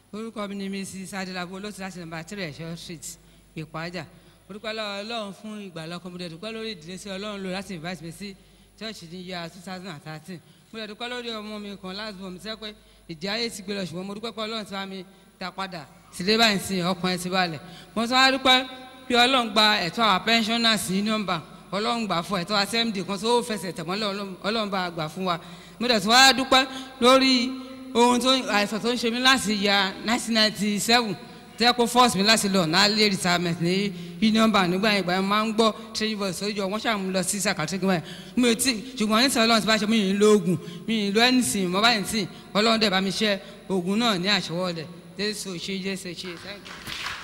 orúkọ mi ni mrs adelabu olóòtú láti nàmbà three ẹ̀ṣọ́ street ìpájà orúkọ lọ́wọ́ ọlọ́run fún ìgbàlá ọkọ mo dẹ̀ dúpẹ́ lórí ìdílé sí ọlọ́run lò láti invite mi sí church ní year two thousand and thirteen mo dẹ̀ dúpẹ́ lórí ọmọ mi kan last born mi sẹ́ pé ìdí ayé ti gbé lọ ṣùgbọ́n mo dúpẹ́ pé ọlọ́run ti bá mi ta padà sílé báyìí sí ọkàn ẹ̀ ti balẹ̀ mo tún wá dúpẹ́ bí ọlọ́run gba ẹ̀tọ́ àwọn pensioners union bank ọlọ́run gbà fún ẹ̀tọ́ assembly kan tó fẹsẹ̀ tẹ̀mọ́ ọlọ́run bá gbà fún wa mo dẹ̀ tún wá dúpẹ́ lórí ohun tó àìsàn tó ń ṣe mí láti ya nineteen ninety seven tẹ́ kó force mi láti lọ náà lé retirement ní union bank nígbà yẹn ìgbà yẹn máa ń gbọ́ training voice sójú ọ wọ́n ṣàmú lọ sí sàkàtúntì gbà yẹn mi ò tí ṣùgbọ́n nítorí ọlọ́run ti bá ṣe mí yìí lóògùn mi yìí lọ ẹnìsìn mọ́ báyìí sìn ọlọ́run dẹ̀ bá mi ṣe oògùn náà ní àṣọwọ́lẹ̀ jésù ṣe jésù ṣe thank you.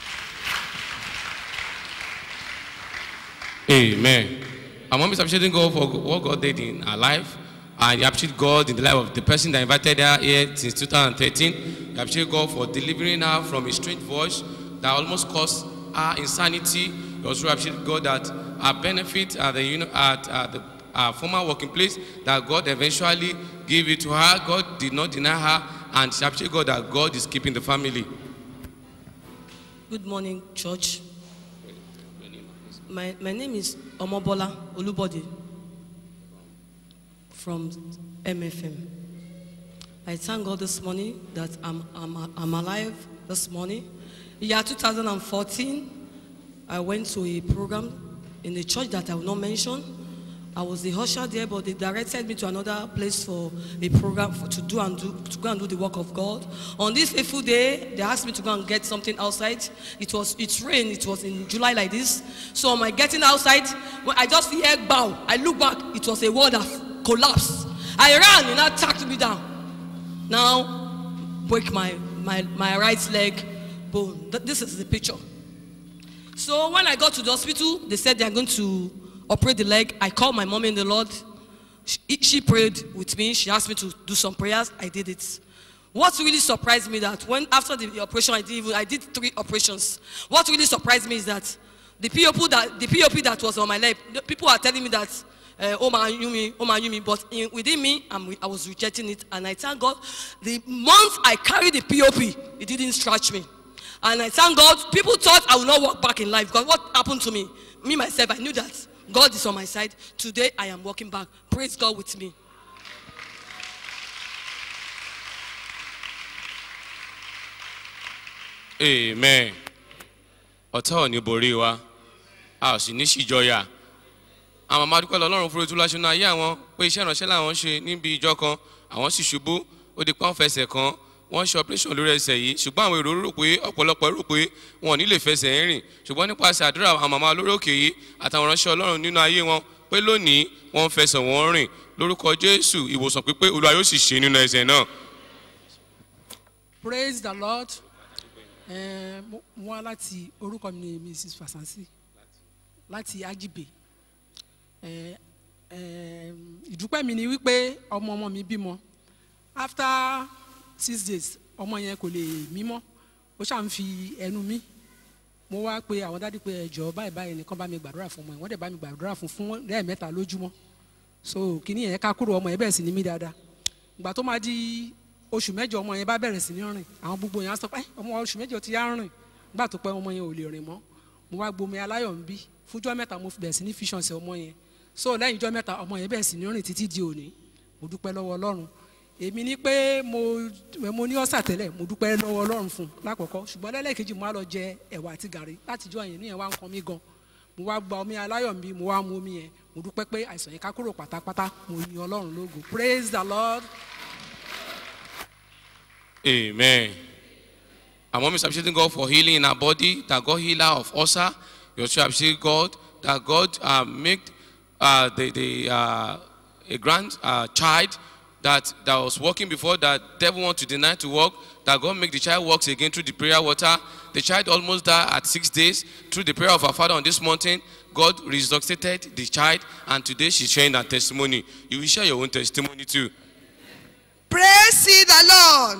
Amen. Our mom is appreciating God for what God did in her life. And you appreciate God in the life of the person that invited her here since 2013. You appreciate God for delivering her from a strange voice that almost caused her insanity. You also appreciate God that her benefit at the, you know, at, at the her former working place, that God eventually gave it to her. God did not deny her. And she appreciate God that God is keeping the family. Good morning, church. My, my name is Omobola Olubode from MFM. I thank God this morning that I'm, I'm, I'm alive this morning. Year 2014, I went to a program in a church that I will not mention. I was the usher there, but they directed me to another place for a program for, to do and do to go and do the work of God. On this fateful day, they asked me to go and get something outside. It was it rained. It was in July like this. So on my getting outside, when I just hear bow. I look back. It was a wall that collapsed. I ran and that tacked me down. Now break my my my right leg bone. Th- This is the picture. So when I got to the hospital, they said they are going to operate the leg. I called my mom in the Lord. She, she prayed with me. She asked me to do some prayers. I did it. What really surprised me that when after the operation I did even, I did three operations. What really surprised me is that the POP that the POP that was on my leg, the people are telling me that uh, oh my Yumi, oh my Yumi, but in, within me, I'm, re- I was rejecting it, and I thank God. The month I carried the POP, it didn't scratch me. And I thank God, people thought I would not walk back in life because what happened to me? Me, myself, I knew that God is on my side. Today, I am walking back. Praise God with me. Amen. Ọ̀tá ò ní borí wa, a ò sì ní ṣìjọyà. Àwọn màmá dúpẹ́ lọ Ọlọ́run fúru túlá ṣúná ayé àwọn pé iṣẹ́ ìránṣẹ́ làwọn ṣe níbi ìjọ kan, àwọn sì ṣubú, ó di pọ́n fẹsẹ̀ kan, wọ́n ṣe operation lórí ẹsẹ̀ yìí, ṣùgbọ́n àwọn èrò rò pé ọ̀pọ̀lọpọ̀ rò pé wọn ò ní lè fẹsẹ̀ rìn, ṣùgbọ́n nípasẹ̀ àdúrà àwọn màmá lórí òkè yìí àtàwọn ìránṣẹ́ Ọlọ́run nínú ayé wọn pé lónìí wọ́n ń fẹsẹ̀ wọn rìn lórúkọ Jésù ìwòsàn pípé Olúwa yóò sì ṣe nínú ẹsẹ̀ náà. praise the lord ẹ mo mo wá láti orúkọ mi ni mrs fasansi láti ajibe ẹ ẹ ìdúpẹ́ mi ni wípé ọmọ ọmọ mi bímọ after six days ọmọ yẹn kò lè mí mọ́ ó ṣáà ń fi ẹnu mí mo wá pe àwọn dádì pé ẹjọ báyìí báyìí nìkan bá mi gbàdúrà fún ọmọ yẹn wọ́n dẹ̀ bá mi gbàdúrà fún fún lẹ́ẹ̀mẹ́ta lójúmọ́ so kìíní yẹn ká kúrò ọmọ yẹn bẹ̀rẹ̀ sí ní mí dáadáa ìgbà tó máa di oṣù mẹ́jọ ọmọ yẹn bá bẹ̀rẹ̀ sí ní rìn àwọn gbogbo yẹn á sọ pé "Ẹ́, ọmọ oṣù mẹ́jọ ti yá rìn nígbà tó pẹ́ ọmọ yẹn ò lè rìn mọ́ mo wá gbomi aláyọ̀ ń bí fúnjọ́ mẹ́ta mo bẹ̀rẹ̀ sí ní fíṣàn sí ọmọ yẹn so lẹ́yìn ijọ́ mẹ́ta ọmọ yẹn bẹ̀rẹ̀ sí ní rìn títí di òní mo dúpẹ́ lọ́wọ́ ọlọ́run èmi ní pé mo mo ní ọ̀sà tẹ́lẹ̀ mo dúpẹ́ lọ́wọ́ ọlọ́run fún un lákọ̀ọ́kọ́ ṣùgbọ́n lẹ́lẹ́kejì mo wá lọ jẹ ẹ̀wà àti gàrí látijọ́ yẹn níyẹn wá ń kan mí gan mo wá gba omi aláyọ̀ ń bí mo wá mu omi yẹn mo dúpẹ́ pé àìsàn yẹn ká kúrò pátápátá mo yin ọlọ́run lógo praise the lord. Amen. Our mom is appreciating God for healing in her body, that God heal her of ulcer. You also appreciate God that God uh, made uh, the, the, uh, a grand uh, child that, that was working before that devil want to deny to work, that God make the child works again through the prayer water. The child almost died at six days through the prayer of her father on this mountain. God resuscitated the child, and today she's sharing her testimony. You will share your own testimony too. praise ye the lord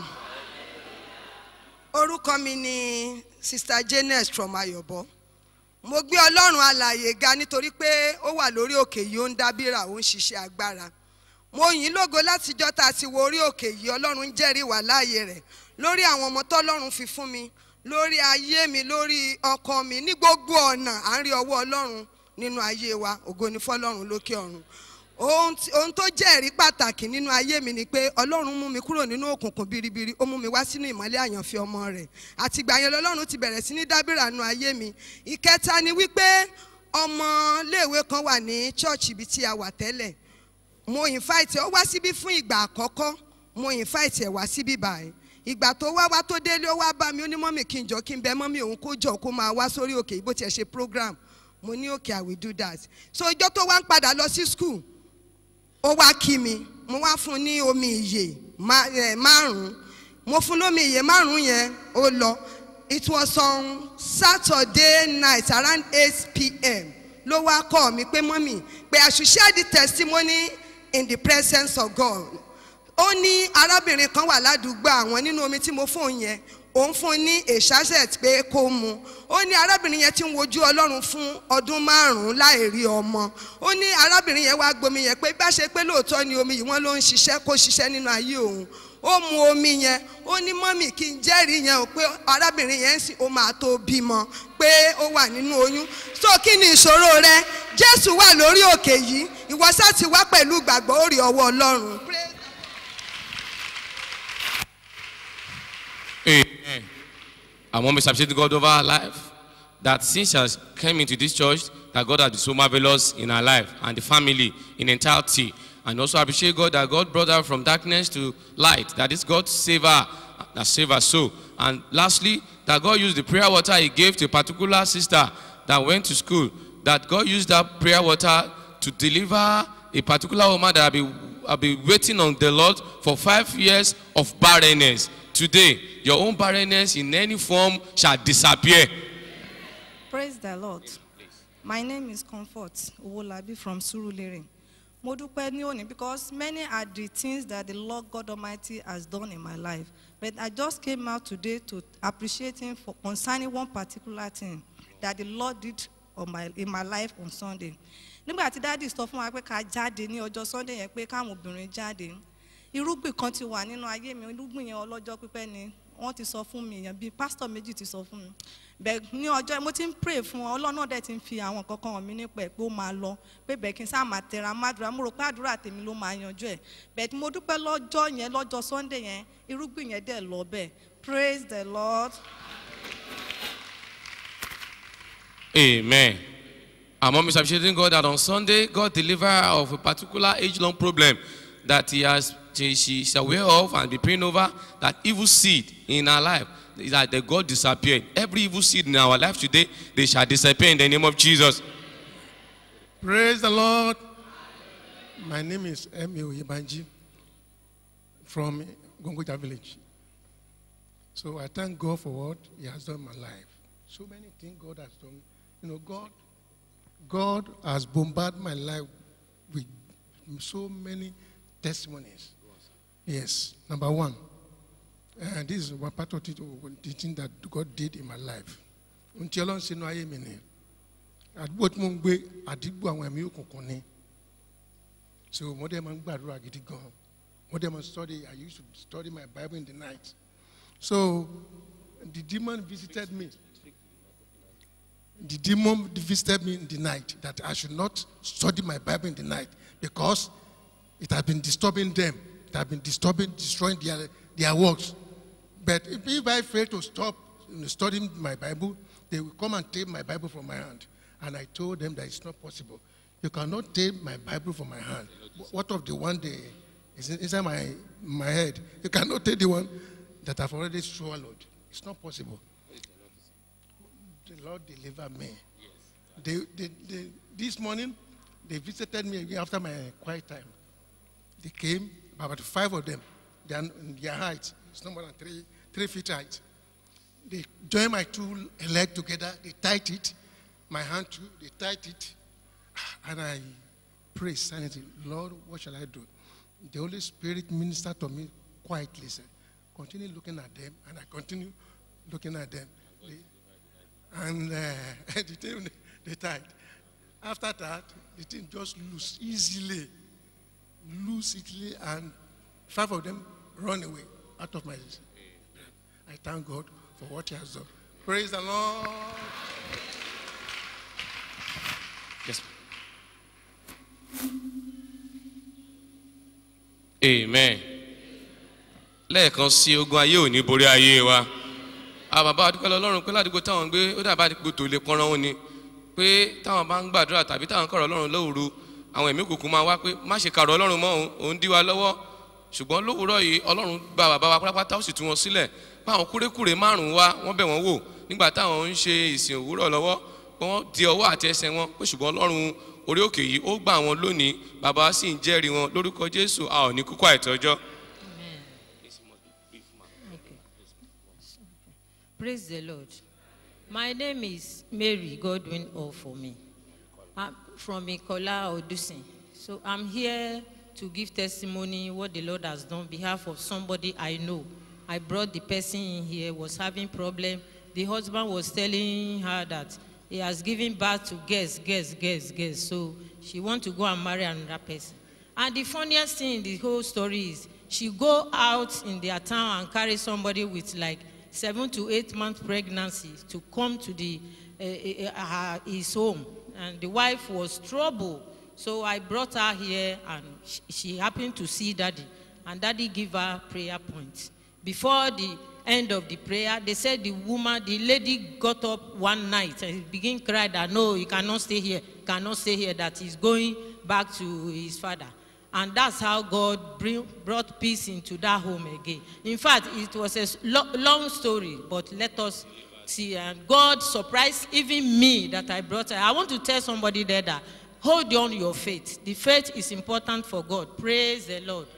orúkọ mi ni sister janet from ayọ̀bọ mo gbé ọlọ́run alàyè ga nítorí pé ó wà lórí òkè yìí ó ń dábìrà ó ń ṣiṣẹ́ agbára mo yìn ín lógo látijọ́ tá a ti wo orí òkè yìí ọlọ́run ń jẹ́rìí wà láàyè rẹ̀ lórí àwọn ọmọ tọ́lọ́run fi fún mi lórí ayé mi lórí ọkọ mi ní gbogbo ọ̀nà à ń rí ọwọ́ ọlọ́run nínú ayé wa ògo ni fọlọ́run lókè ọ̀run ohun tí- ohun tó jẹ́ ẹ̀rí pàtàkì nínú ayé mi ni pé ọlọ́run mú mi kúrò nínú òkùnkùn biribiri ó mú mi wá sínú ìmọ́lẹ̀ àyànfẹ́ ọmọ rẹ̀ àtìgbà yẹn lọ́lọ́run ti bẹ̀rẹ̀ sí ní dábìrà nínú ayé mi ìkẹta ni wípé ọmọléèwé kan wà ní chọ́ọ̀chì ibi tí a wà tẹ́lẹ̀ mo invite ó wá síbí fún ìgbà àkọ́kọ́ mo invite ẹ̀ wá síbí báyìí ìgbà tó wá wá tó délé ó wá bá mi ó ní mọ́mì kí n jọ kí n bẹ mọ́mì òun kó jọ kó máa wá sórí òkè bó tiẹ̀ ṣe program mo ní òkè i will do that so ìjọ tó wá ń padà lọ sí school ó wá kí mi mo wá fún un ní omi ìyè má- eh, márùn-ún mo fún un lómi ìyè márùn-ún yẹn ó lọ it was on saturday night around eight pm ló wá kọ́ mi pé mọ́mì pé i should share the testimony in the presence of god ó ní arábìnrin kan wà ládùúgbò àwọn nínú omi tí mo fún un yẹn òun fún un ní èṣàṣẹt pé kó mu ó ní arábìnrin yẹn ti ń wojú ọlọ́run fún ọdún márùn-ún láì rí ọmọ ó ní arábìnrin yẹn wá gbomi yẹn pé bá ṣe pé lóòótọ́ ni omi yìí wọ́n ló ń ṣiṣẹ́ kó ṣiṣẹ́ nínú ayé òun ó mu omi yẹn ó ní mọ́mì kí n jẹ́rìí yẹn o pé arábìnrin yẹn sì ó máa tó bímọ pé ó wà nínú oyún so kí ni ìṣòro rẹ jésù wà lórí òkè yìí ìwọ sá ti wá pẹ̀lú ìgbàgbọ́ ó rí ọwọ́ ọlọ́run. Praise Amen. I want to appreciate God over our life. That since she has came into this church, that God has been so marvelous in our life and the family in entirety. And also appreciate God that God brought her from darkness to light. That is God save her, that save her soul. And lastly, that God used the prayer water He gave to a particular sister that went to school. That God used that prayer water to deliver a particular woman that have been, have been waiting on the Lord for five years of barrenness. Today, your own barrenness in any form shall disappear. Praise the Lord. My name is Comfort Owolabi from Surulere. Mo dúpẹ́ ní òní because many are the things that the Lord God Almighty has done in my life. But I just came out today to appreciate Him for concerning one particular thing that the Lord did on my, in my life on Sunday. Nígbà tí dáàdì sọ fún wa pé ká jáde ní ọjọ́ Sunday yẹn pé káwọn obìnrin jáde. Irúgbìn kan ti wà nínú ayé mi, irúgbìn yẹn ọlọ́jọ́ pípẹ́ ni wọ́n ti sọ fún mi, èèyàn bíi pásítọ̀ méjì ti sọ fún mi bẹ́ẹ̀ ní ọjọ́ mo ti ń pray fún ọ ọlọ́run náà dẹ̀ ti ń fi àwọn kankan hàn mí nípa ẹ̀ pé ó máa lọ pé bẹ́ẹ̀ kí n sáà máa tẹra mádùúrà mo rò pé àdúrà tèmi ló máa yanjú ẹ̀ bẹ́ẹ̀ mo dúpẹ́ lọ́jọ́ yẹn lọ́jọ́ sunday yẹn irúgbìn yẹn dẹ̀ lọ bẹ́ẹ̀ praise the lord. Amen. Our mom is appreciating God that on Sunday, God delivered her of a particular age-long problem that he has she, she is aware of and be praying over that evil seed in her life is that the God disappeared. Every evil seed in our life today, they shall disappear in the name of Jesus. Praise the Lord. My name is Emi Oyebanji from Gongoja village. So I thank God for what He has done in my life. So many things God has done. You know, God, God has bombarded my life with so many testimonies. Yes, number one. And this is one part of it, the thing that God did in my life. Ntí Ọlọ́run ṣe inú ayé mi ni àdúgbò tí mo ń gbé àdúgbò àwọn ẹ̀mí òkùnkùn ni so mo dẹ̀ máa ń gbàdúrà gidi gan mo dẹ̀ máa ń study I used to study my Bible in the night so the demon visited me the demon visited me in the night that I should not study my Bible in the night because it had been disturbing them it had been disturbing destroying their their works but if, if I fail to stop you know, studying my Bible, they will come and take my Bible from my hand. And I told them that it's not possible. You cannot take my Bible from my hand. What of the one day is inside my, my head? You cannot take the one that I've already swallowed. It's not possible. The Lord delivered me. They, they, they, this morning, they visited me again after my quiet time. They came, about five of them. They are in their height. It's no more than three, three feet height. They join my two leg together. They tied it. My hand too. They tied it. And I pray sanity. Lord, what shall I do? The Holy Spirit ministered to me quietly. Said, continue looking at them. And I continue looking at them. They- and uh, the thing they tied. After that, the thing just loose easily loose easily, and five of them run away out of my. thank God for what He has done. Praise the Lord. Yes. Amen. Lẹ́ẹ̀kan sí ogun ayé ò ní borí ayé wa. Àwọn bàbá adúpẹ́ lọ́rùn pé ládùúgbò táwọn ń gbé ó dàbá àdìgbò tó lè pọ́nrán wọn ni pé táwọn bá ń gbàdúrà tàbí táwọn kọ̀rọ̀ ọlọ́run lóòru àwọn ẹ̀mí òkùnkùn máa wá pé má ṣe kàrọ̀ ọlọ́run mọ́ òun òun dí wa lọ́wọ́ ṣùgbọ́n lówùúrọ̀ yìí ọlọ́run gba bàbá wa pátápátá ó sì tú wọn sílẹ̀ báwọn kúrékùrè márùn-ún wá wọ́n bẹ̀ wọ́n wò nígbà táwọn ń ṣe ìsìn òwúrọ̀ lọ́wọ́ pé wọ́n di ọwọ́ àti ẹsẹ̀ wọn pé ṣùgbọ́n ọlọ́run orí òkè yìí ó gbà wọn lónìí bàbá wa sì ń jẹ́rìí wọn lórúkọ jésù a ò ní kúkú àìtọ́jọ́. Praise the Lord. My name is Mary Godwin Ofome. I'm from Ikola Odusin. So I'm here to give testimony what the Lord has done on behalf of somebody I know. I brought the person in here, was having problem. The husband was telling her that he has given birth to girls, girls, girls, girls. So she want to go and marry another person. And the funniest thing in the whole story is she go out in their town and carry somebody with like seven to eight month pregnancy to come to the uh, uh, uh, his home and the wife was trouble so i brought her here and she, she happened to see daddy and daddy give her prayer point before the end of the prayer they said the woman the lady got up one night and begin cry that no he cannot stay here cannot stay here that he's going back to his father and that's how God bring, brought peace into that home again. In fact, it was a s- lo- long story, but let us see. And God surprised even me that I brought her. I want to tell somebody there that hold on your faith. The faith is important for God. Praise the Lord.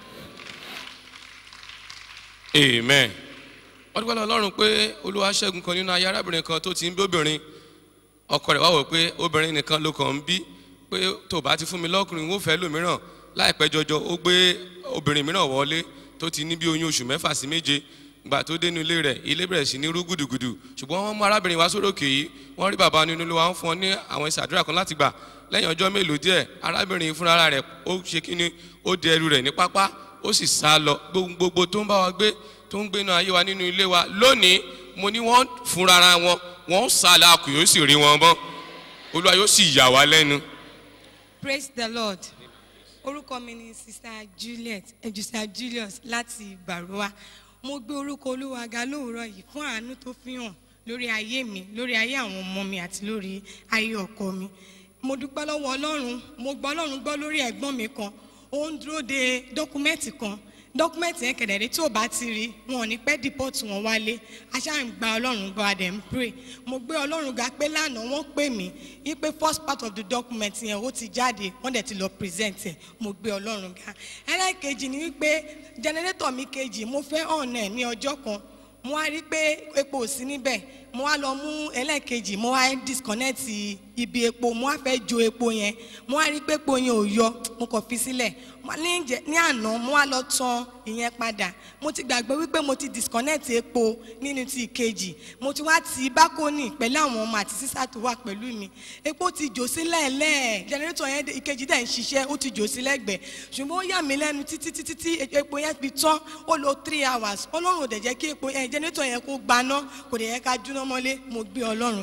amen wọ́n dúpẹ́ lọ́wọ́ ọlọ́run pé olúwa ṣẹ́gun kan nínú ayé arábìnrin kan tó ti ń bí obìnrin ọkọ rẹ̀ wá wò pé obìnrin nìkan ló kàn ń bí pé tó bá ti fún mi lọ́kùnrin ó fẹ́ lòmíràn láìpẹ́ jọjọ ó gbé obìnrin mìíràn wọlé tó ti ní bí oyún oṣù mẹ́fà sí méje gbà tó dénú ilé rẹ̀ ilé bẹ̀rẹ̀ sí ní rú gùdùgùdù ṣùgbọ́n wọ́n mú arábìnrin wá sórókè yìí wọ́n rí bàbá nínú ilé wa ń fún ọ ní àwọn ìsàdúrà kan láti gbà lẹ́yìn ọjọ́ mélòó díẹ̀ arábìnrin fúnra rẹ̀ ó ṣe kíni ó di ẹrù rẹ̀ ní pápá ó sì sá lọ gbogbo tó ń bá wa gbé tó ń gbénu ayé wa nínú ilé wa lónìí mo ní wọ́n fúnra wọn wọ́n ń sá la kù yóò sì rí wọn mọ́ olúwa yóò sì yà wá lẹ́nu. praise the lord orúkọ mi ni sister juliet eh, sister julius láti barowa mo gbé orúkọ olúwa ga lóòrọ yìí fún àánú tó fi hàn lórí ayé mi lórí ayé àwọn ọmọ mi àti lórí ayé ọkọ mi mo dúpẹ́ lọ́wọ́ ọlọ́run mo gbọ́ ọlọ́run gbọ́ lórí ẹ̀gbọ́n mi kan ó ń dúró de dọ́kúmẹ́ǹtì kan dọ́kúmẹ́ǹtì yẹn kẹ̀dẹ̀rẹ́ tí ò bá ti rí wọn ò ní pẹ́ dìpọ́tù wọn wálé aṣáà ń gba ọlọ́run gbọ́ adẹ̀ ń pray mo gbé ọlọ́run ga pé lánàá wọ́n pè mí wípé first part of the document yẹn ó ti jáde wọ́n dẹ̀ ti lọ present ẹ̀ mo gbé ọlọ́run ga ẹlẹ́ẹ̀kejì ni wípé generator mi kejì mo fẹ́ ọ̀nà ẹ̀ ní ọjọ́ kan mo wá rí pé epo ò sí níbẹ̀ mo wá lọ mú ẹlẹ́ẹ̀kejì mo wá disconnect ibi epo mo wá fẹ́ jo epo yẹn mo wá rí pé epo yẹn ò yọ mo kàn fi sílẹ̀ Mo ní jẹ- ní àná mo wá lọ tan ìyẹn padà mo ti gbàgbé wípé mo ti disconnect epo nínú ti ìkejì mo ti wá ti bákónì pẹ̀lú àwọn ọmọ àti sísá tó wà pẹ̀lú mi epo ti jò sílẹ̀ lẹ́ẹ̀ generator yẹn dé- ìkejì dẹ̀ ń ṣiṣẹ́ ó ti jò sí lẹ́gbẹ̀ẹ́ ṣùgbọ́n ó yà mí lẹ́nu títí títí tí epo yẹn fi tán ó lo three hours ọlọ́run ò dẹ̀ jẹ́ kí epo yẹn generator yẹn kó gbaná kò dẹ̀ yẹ ká jóná mọ́lé mo gbé ọlọ́run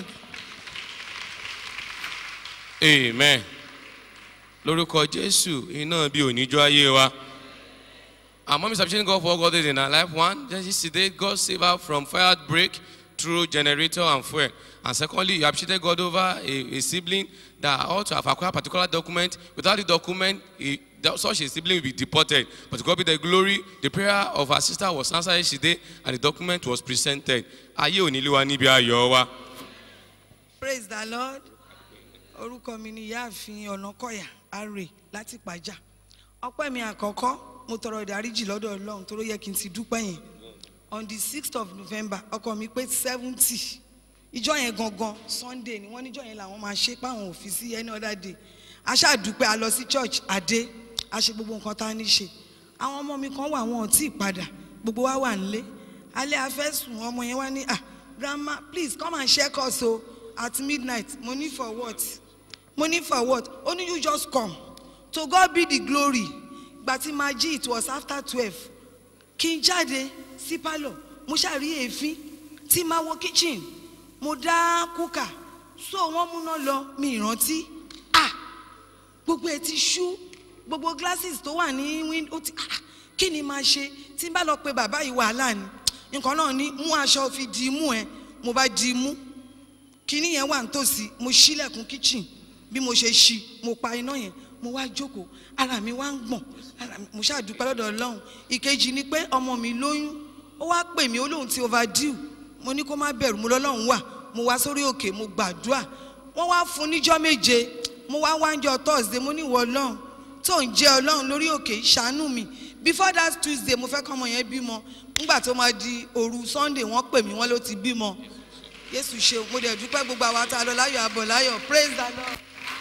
amen lórúkọ jésù iná bí oníjọ ayé wa our mom is appreciating God for all God did in her life one just yesterday God saved her from fire outbreak through generator and fuel and secondly you appreciated God over a, a sibling that ought to have acquired a particular document without the document he, that such a sibling will be deported but to God be the glory the prayer of her sister was answered yesterday and the document was presented ayé onílé wa níbi ayọ̀ wa. praise the lord orúkọ mi ni ìyáàfin ọ̀nàkọ̀yà arè láti pàjá ọpẹ́ mi àkọ́kọ́ mo tọrọ ìdáríjì lọ́dọ̀ ọlọ́run tó ló yẹ kí n ti dúpẹ́ yẹn on the sixth of november ọkọ mi pé seventy ìjọ yẹn gangan sunday ni wọ́n níjọ yẹn làwọn máa ṣe páwọn òfin sí any other day aṣáàdúpẹ́ a lọ sí church adé a ṣe gbogbo nǹkan tá a ní ṣe àwọn ọmọ mi kan wà wọn ò tí ì padà gbogbo wa wà nílé alẹ́ afẹ́sùn ọmọ yẹn wá ní ah grandma please come and check us o at midnight mo ní for what mo ní for what ó ní you just come to God be the glory gbà tí máa jí it was after twelve kí n jáde sí pálọ̀ mo ṣàrí èéfín tí máa wọ kitchen mo dá kúkà so wọ́n múná lọ mi ìrántí ah gbogbo ẹ ti ṣú gbogbo glasses tó wà ní window ti ah kí ni máa ṣe tí n bá lọ pe bàbá yìí wàhálà ni nǹkan náà ní mú aṣọ fi di imú ẹ mo bá di imú kíní yẹn wà nítòsí mo ṣílẹ̀kùn kitchen bí mo ṣe ṣí mo pa iná yẹn mo wá jókòó ara mi wá ń gbọ̀n ara mi mo ṣàdúpẹ́ lọ́dọ̀ ọlọ́run ìkejì ni pé ọmọ mi lóyún ó wá pè mí ó lóun ti overdue mo ní kó má bẹ̀rù mo lọ́lọ́run wà mo wá sórí òkè mo gbàdúrà wọ́n wá fún níjọ́ méje mo wá wáńjọ thursday mo ní ìwọ ọlọ́run tó ń jẹ́ ọlọ́run lórí òkè ṣàánú mi before that tuesday mo fẹ́ kọ́ ọmọ yẹn bímọ nígbà tó máa di òru sunday wọ́n pè mí wọ́n ló ti bímọ yéṣu ṣe mo dẹ̀ dúpẹ́ gbogbo àwa tá a lọ láyọ̀ àbọ̀ láyọ̀ praise the lord.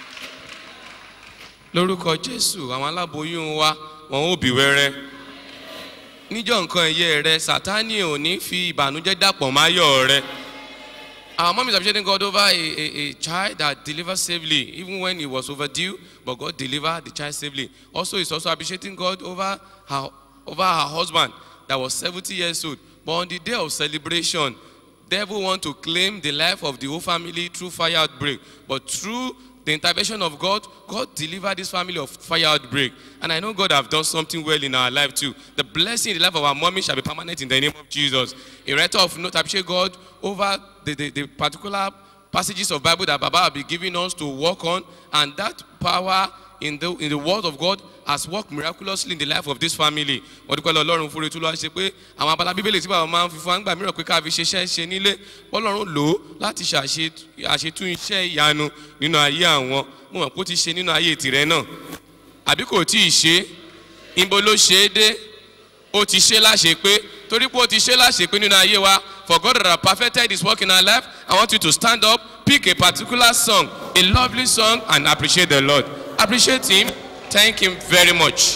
lórúkọ jésù àwọn aláboyún wa wọn ò bí wẹrẹ níjọ nǹkan ẹyẹ rẹ sátani ò ní fi ìbànújẹ dàpọ̀ máyọ̀ rẹ our mom is appreciating god over a, a, a child that delivered safely even when he was overdue but god delivered the child safely also is also appreciating god over her over her husband that was seventy years old but on the day of celebration devil want to claim the life of the whole family through fire outbreak but through the intervention of God, God delivered this family of fire outbreak. And I know God have done something well in our life too. The blessing in the life of our mommy shall be permanent in the name of Jesus. A writer of note appreciate God over the, the, the particular passages of Bible that Baba will be giving us to work on, and that power in the in the word of God has worked miraculously in the life of this family. Wọ́n dúpẹ́ lọ Ọlọ́run fúnre tó lọ́wọ́ ṣe pé àwọn abala bíbélì tí bàbá máa ń fi fún àgbà mìíràn pé ká fi ṣiṣẹ́ ṣe nílé Ọlọ́run lò ó láti ṣàṣetún iṣẹ́ ìyanu nínú ayé àwọn. Mo mọ̀ pé ó ti ṣe nínú ayé tìrẹ náà. Àbí kò tí ì ṣe ibo ló ṣe é dé ó ti ṣe láṣẹ pé torí pé ó ti ṣe láṣẹ pé nínú ayé wa for God that have perfected his work in our life I want you to stand up pick a particular song a lovely song and appreciate the Lord appreciate him thank him very much.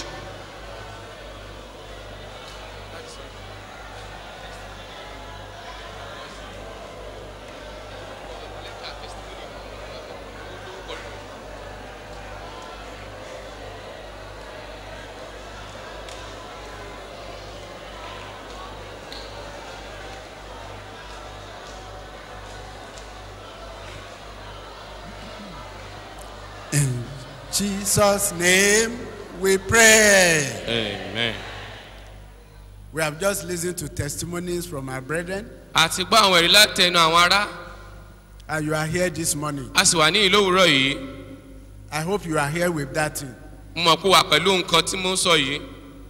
In Jesus' name we pray. Amen. We have just listened to testimonies from our brethren, àti gbọ́ àwọn ẹ̀rí láti ẹnu àwọn ará and you are here this morning. a sì wà ní ìlú òwúrọ̀ yìí I hope you are here with that thing. mo mọ̀ pé wà pẹ̀lú nǹkan tí mo ń sọ yìí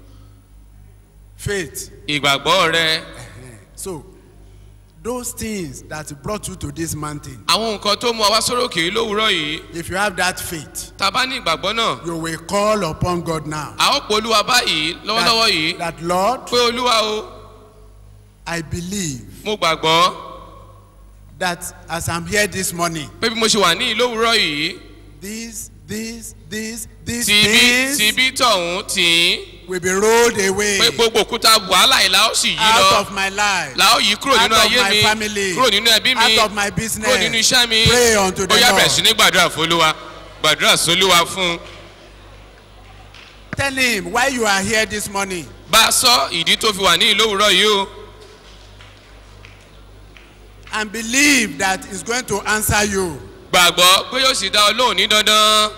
Faith. ìgbàgbọ́ rẹ So, those things that brought you to this mountain, àwọn nǹkan tó mú wa wá sórí òkè yìí lówùúrọ̀ yìí if you have that faith, tá a bá ní ìgbàgbọ́ náà you will call upon God now. a ó pe olúwa báyìí lọ́wọ́lọ́wọ́ yìí That, that Lord, pé olúwa o I believe mo gbàgbọ́ that as I'm here this morning, pé bí mo ṣe wà ní ìlú òwúrọ̀ yìí these, these, these, these tìbí things tìbí tọ̀hún tì í will be rolled away pé gbogbo òkúta wàhálà yìí la ó sì yí out lọ of my life. la ó yí kúrò out nínú of ayé my mi family, kúrò nínú ẹbí mi out of my business. kúrò nínú iṣẹ́ mi Pray unto the ó yá bẹ̀rẹ̀ sí Lord. ní gbàdúrà fún olúwa gbàdúrà sólúwa fún un. Tell him why you are here this morning. bá a sọ ìdí tó fi wà ní ìlú òwúrọ̀ yìí o and believe that he's going to answer you. gbàgbọ́ pé yóò sì dá ọ lóhùn ní dandan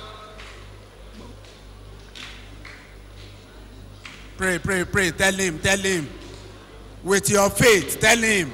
Pray, pray, pray. Tell him, tell him. With your faith, tell him.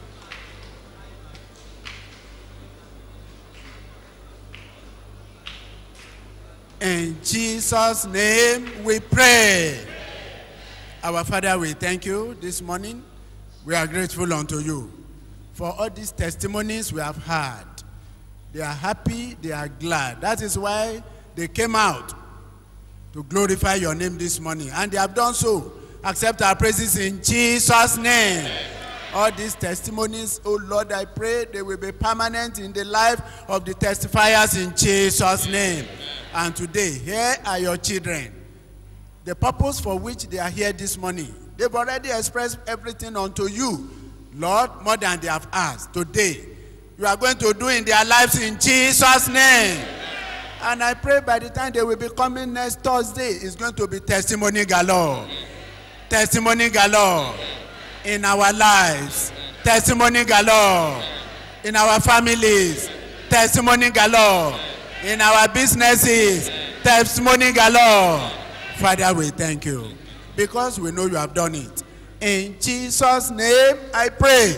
In Jesus' name we pray. Our Father, we thank you this morning. We are grateful unto you for all these testimonies we have heard. They are happy, they are glad. That is why they came out to glorify your name this morning. And they have done so. Accept our praises in Jesus' name. All these testimonies, oh Lord, I pray they will be permanent in the life of the testifiers in Jesus' name. And today, here are your children. The purpose for which they are here this morning, they've already expressed everything unto you, Lord, more than they have asked. Today, you are going to do in their lives in Jesus' name. And I pray by the time they will be coming next Thursday, it's going to be testimony galore. Testimony galore. in our lives. Testimony galore. In our families. Testimony galore. In our businesses. Testimony galore. Father, we thank you because we know you have done it. In Jesus' name, I pray.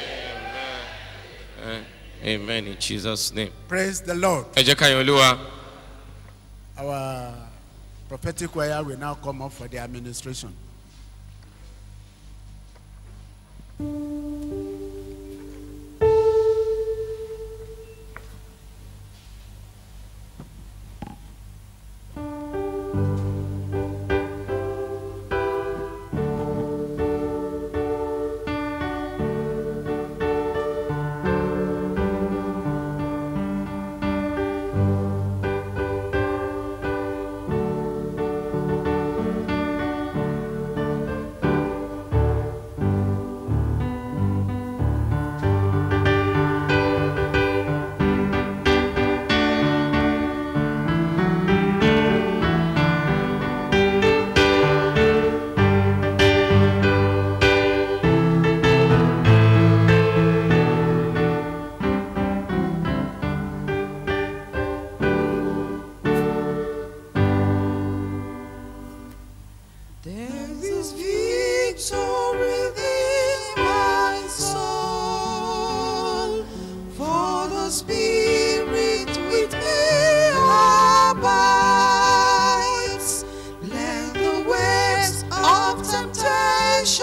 Eh, Amen in Jesus' name. Praise the Lord. Ẹ jẹ́ ká yan Olúwa. Our prophetic choir will now come up for the administration. There is victory within my soul, for the Spirit with me abides. Let the waves of temptation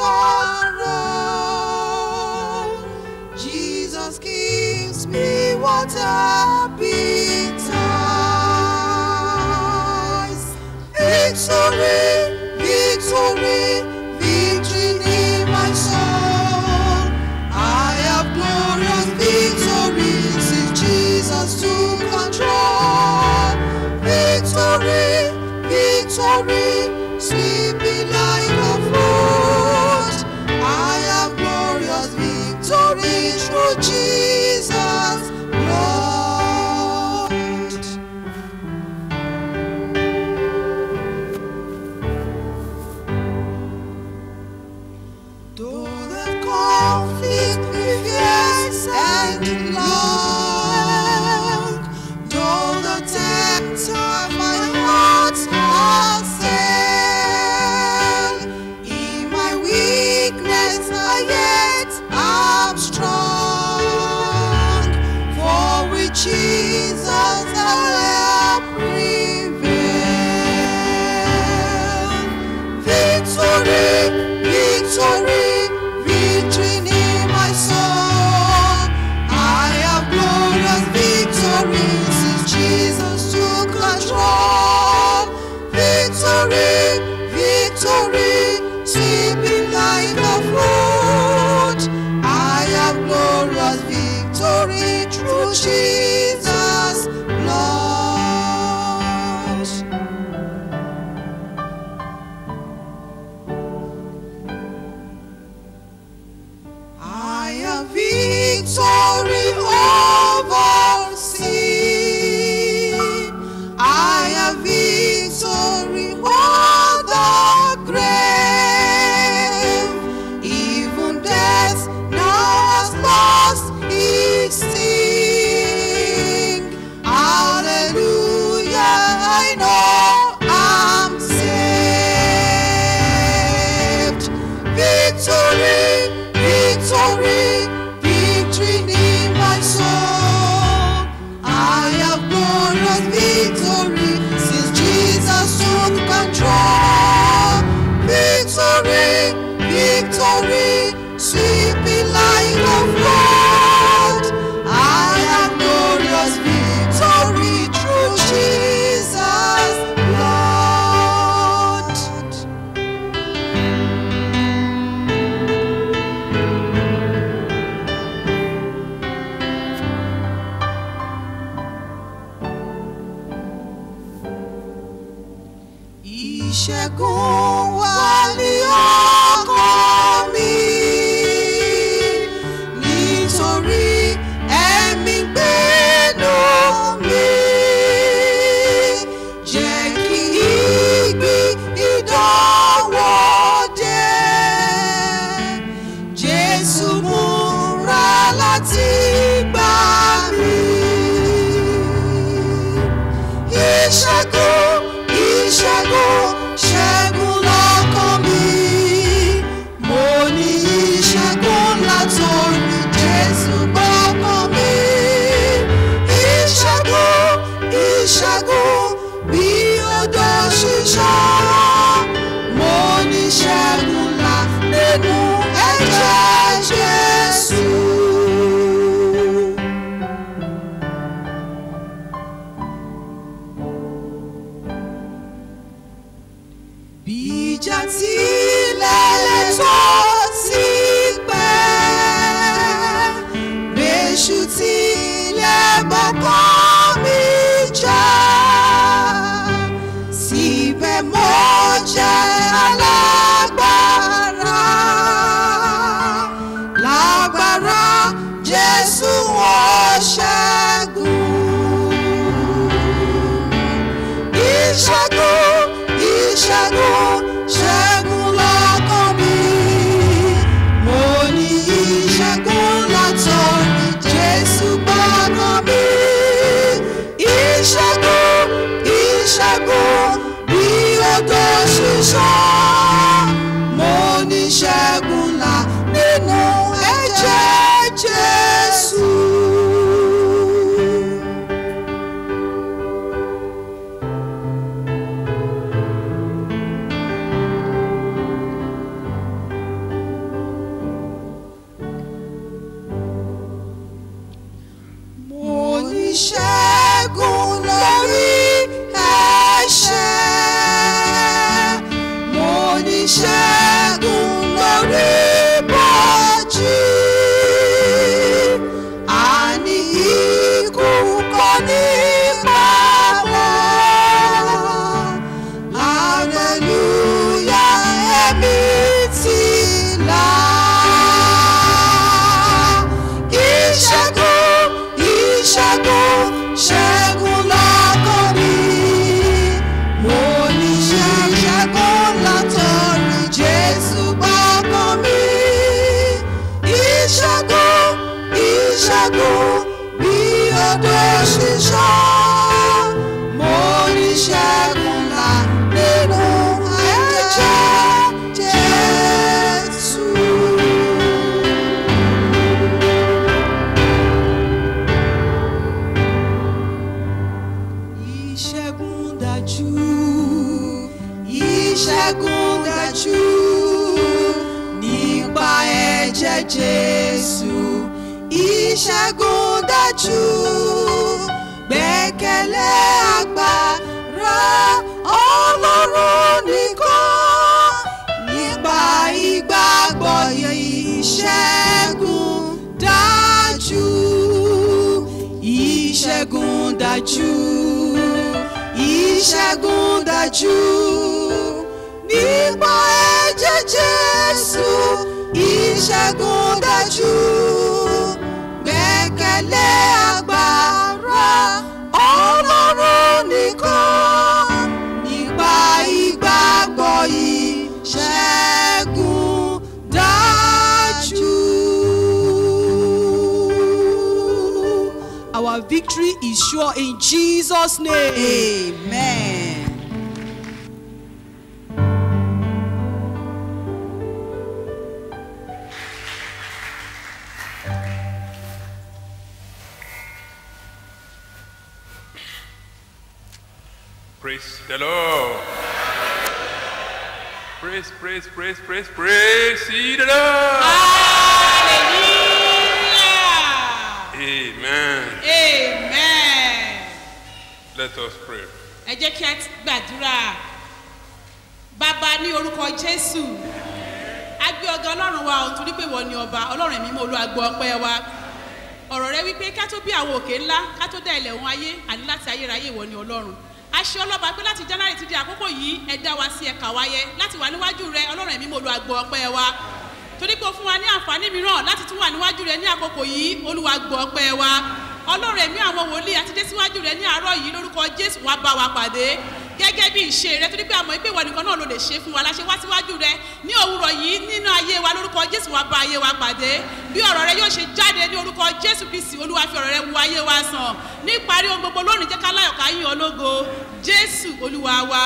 roll. Jesus gives me what appetites. Victory, victory, victory in my soul. I have glorious victory since Jesus took control. Victory, victory, sweeping like a flood. I have glorious victory through Jesus, Lord. Though the conflict be fierce and long, though the tempter my heart assail, in my weakness I yet am strong, for with Jesus I will prevail. Victory, victory, victory in my soul. I have glorious victory since Jesus took control. Victory, victory, sweeping like a flood. I have glorious victory through Jesus, Lord. I have victory over sin. I have victory over the grave. Even death now has lost its sting. Hallelujah, I know I'm saved. Victory, victory, victory in my soul. I have glorious victory since Jesus took control. Victory, victory, sweeping like a flood. I have glorious victory through Jesus, Lord. Ìṣẹ́gun wà ní ọkàn mi nítorí ẹ̀mí gbénu mi. Jẹ́ kí ìgbì ìdánwò dé. Jésù wọ́n ṣẹ́gun. Ìṣẹ́gun, ìṣẹ́gun, ṣẹ́gun lọ́kàn mi. Mo ní ìṣẹ́gun látọ̀rí Jésù gbọ́kàn mi. Ìṣẹ́gun, ìṣẹ́gun, bí odò ṣíṣàn. Mo ní ṣẹ́gun là nínú ẹ̀jẹ̀ Jésù. Mo ní ṣẹ́gun lórí ẹ̀ṣẹ̀. Mo ní ṣẹ́gun lórí bọ́jú. Àní ikú kọ́ ní pàwọ́. Hallelujah, ẹ̀mí ti là. Ìṣẹ́gun, ìṣẹ́gun, ṣẹ́gun lọ́kàn mi. Mo ní ṣẹ́gun látọ̀rí Jésù gbọ́kàn mi. Ìṣẹ́gun, ìṣẹ́gun, bí odò ṣíṣàn. Mo ní ṣẹ́gun là nínú ẹ̀jẹ̀ Jésù. Ìṣẹ́gun dájú, ìṣẹ́gun dájú nípa ẹ̀jẹ̀ Jésù. Ìṣẹ́gun dájú, gbẹ́kẹ̀lé agbára Ọlọ́run nìkan. Nípa ìgbàgbọ́ ìṣẹ́gun dájú ìṣẹ́gun dájú ìṣẹ́gun dájú nípa ẹ̀jẹ̀ Jésù ìṣẹ́gun dájú gbẹ́kẹ̀lé agbára Ọlọ́run nìkan nípa ìgbàgbọ́ ìṣẹ́gun dájú. Our victory is sure in Jesus' name. Amen. Praise the Lord. Praise, praise, praise, praise, praise ye the Lord. Amen. amen. Let us pray. ẹ jẹ́ kí a ti gbàdúrà bàbá ní orúkọ jésù a gbé ọgá ọlọ́run wa ò torí pé wọ́n ní ọba ọlọ́run ẹ̀mí mọ́ olúwagbọ́ ọpẹ́ wa ọ̀rọ̀ rẹ wípé ká tó bí àwọn òkè ńlá ká tó dá ilẹ̀ ohun ayé àní láti ayérayé ìwọ ni ọlọ́run a ṣe ọlọ́ba pé láti january ti di àkókò yìí ẹ dá wa sí ẹ̀ka wáyé láti wà níwájú rẹ ọlọ́run ẹ̀mí mọ́ olúwagbọ́ ọpẹ́ wa torí pé o fún wa ní àǹfààní mìíràn láti tún wà níwájú rẹ ní àkókò yìí olúwa gbọ́ ọpẹ́ wa ọlọ́run ẹ̀mí àwọn wòlíì àti dé síwájú rẹ ní àárọ̀ yìí lórúkọ jésù wá bá wa pàdé gẹ́gẹ́ bí ìṣe rẹ torí pé àmọ́ ìpè ìwọ nìkan náà ló lè ṣe fún wa láṣẹ wá síwájú rẹ ní òwúrọ̀ yìí nínú ayé wa lórúkọ jésù wá bá ayé wa pàdé bí ọ̀rọ̀ rẹ yóò ṣe jáde ní orúkọ jésù kristi olúwa fi ọ̀rọ̀ rẹ wo ayé wa sàn ní ìparí ohun gbogbo lónìí jẹ́ ká láyọ̀ ká yín ológo jésù olúwa wa.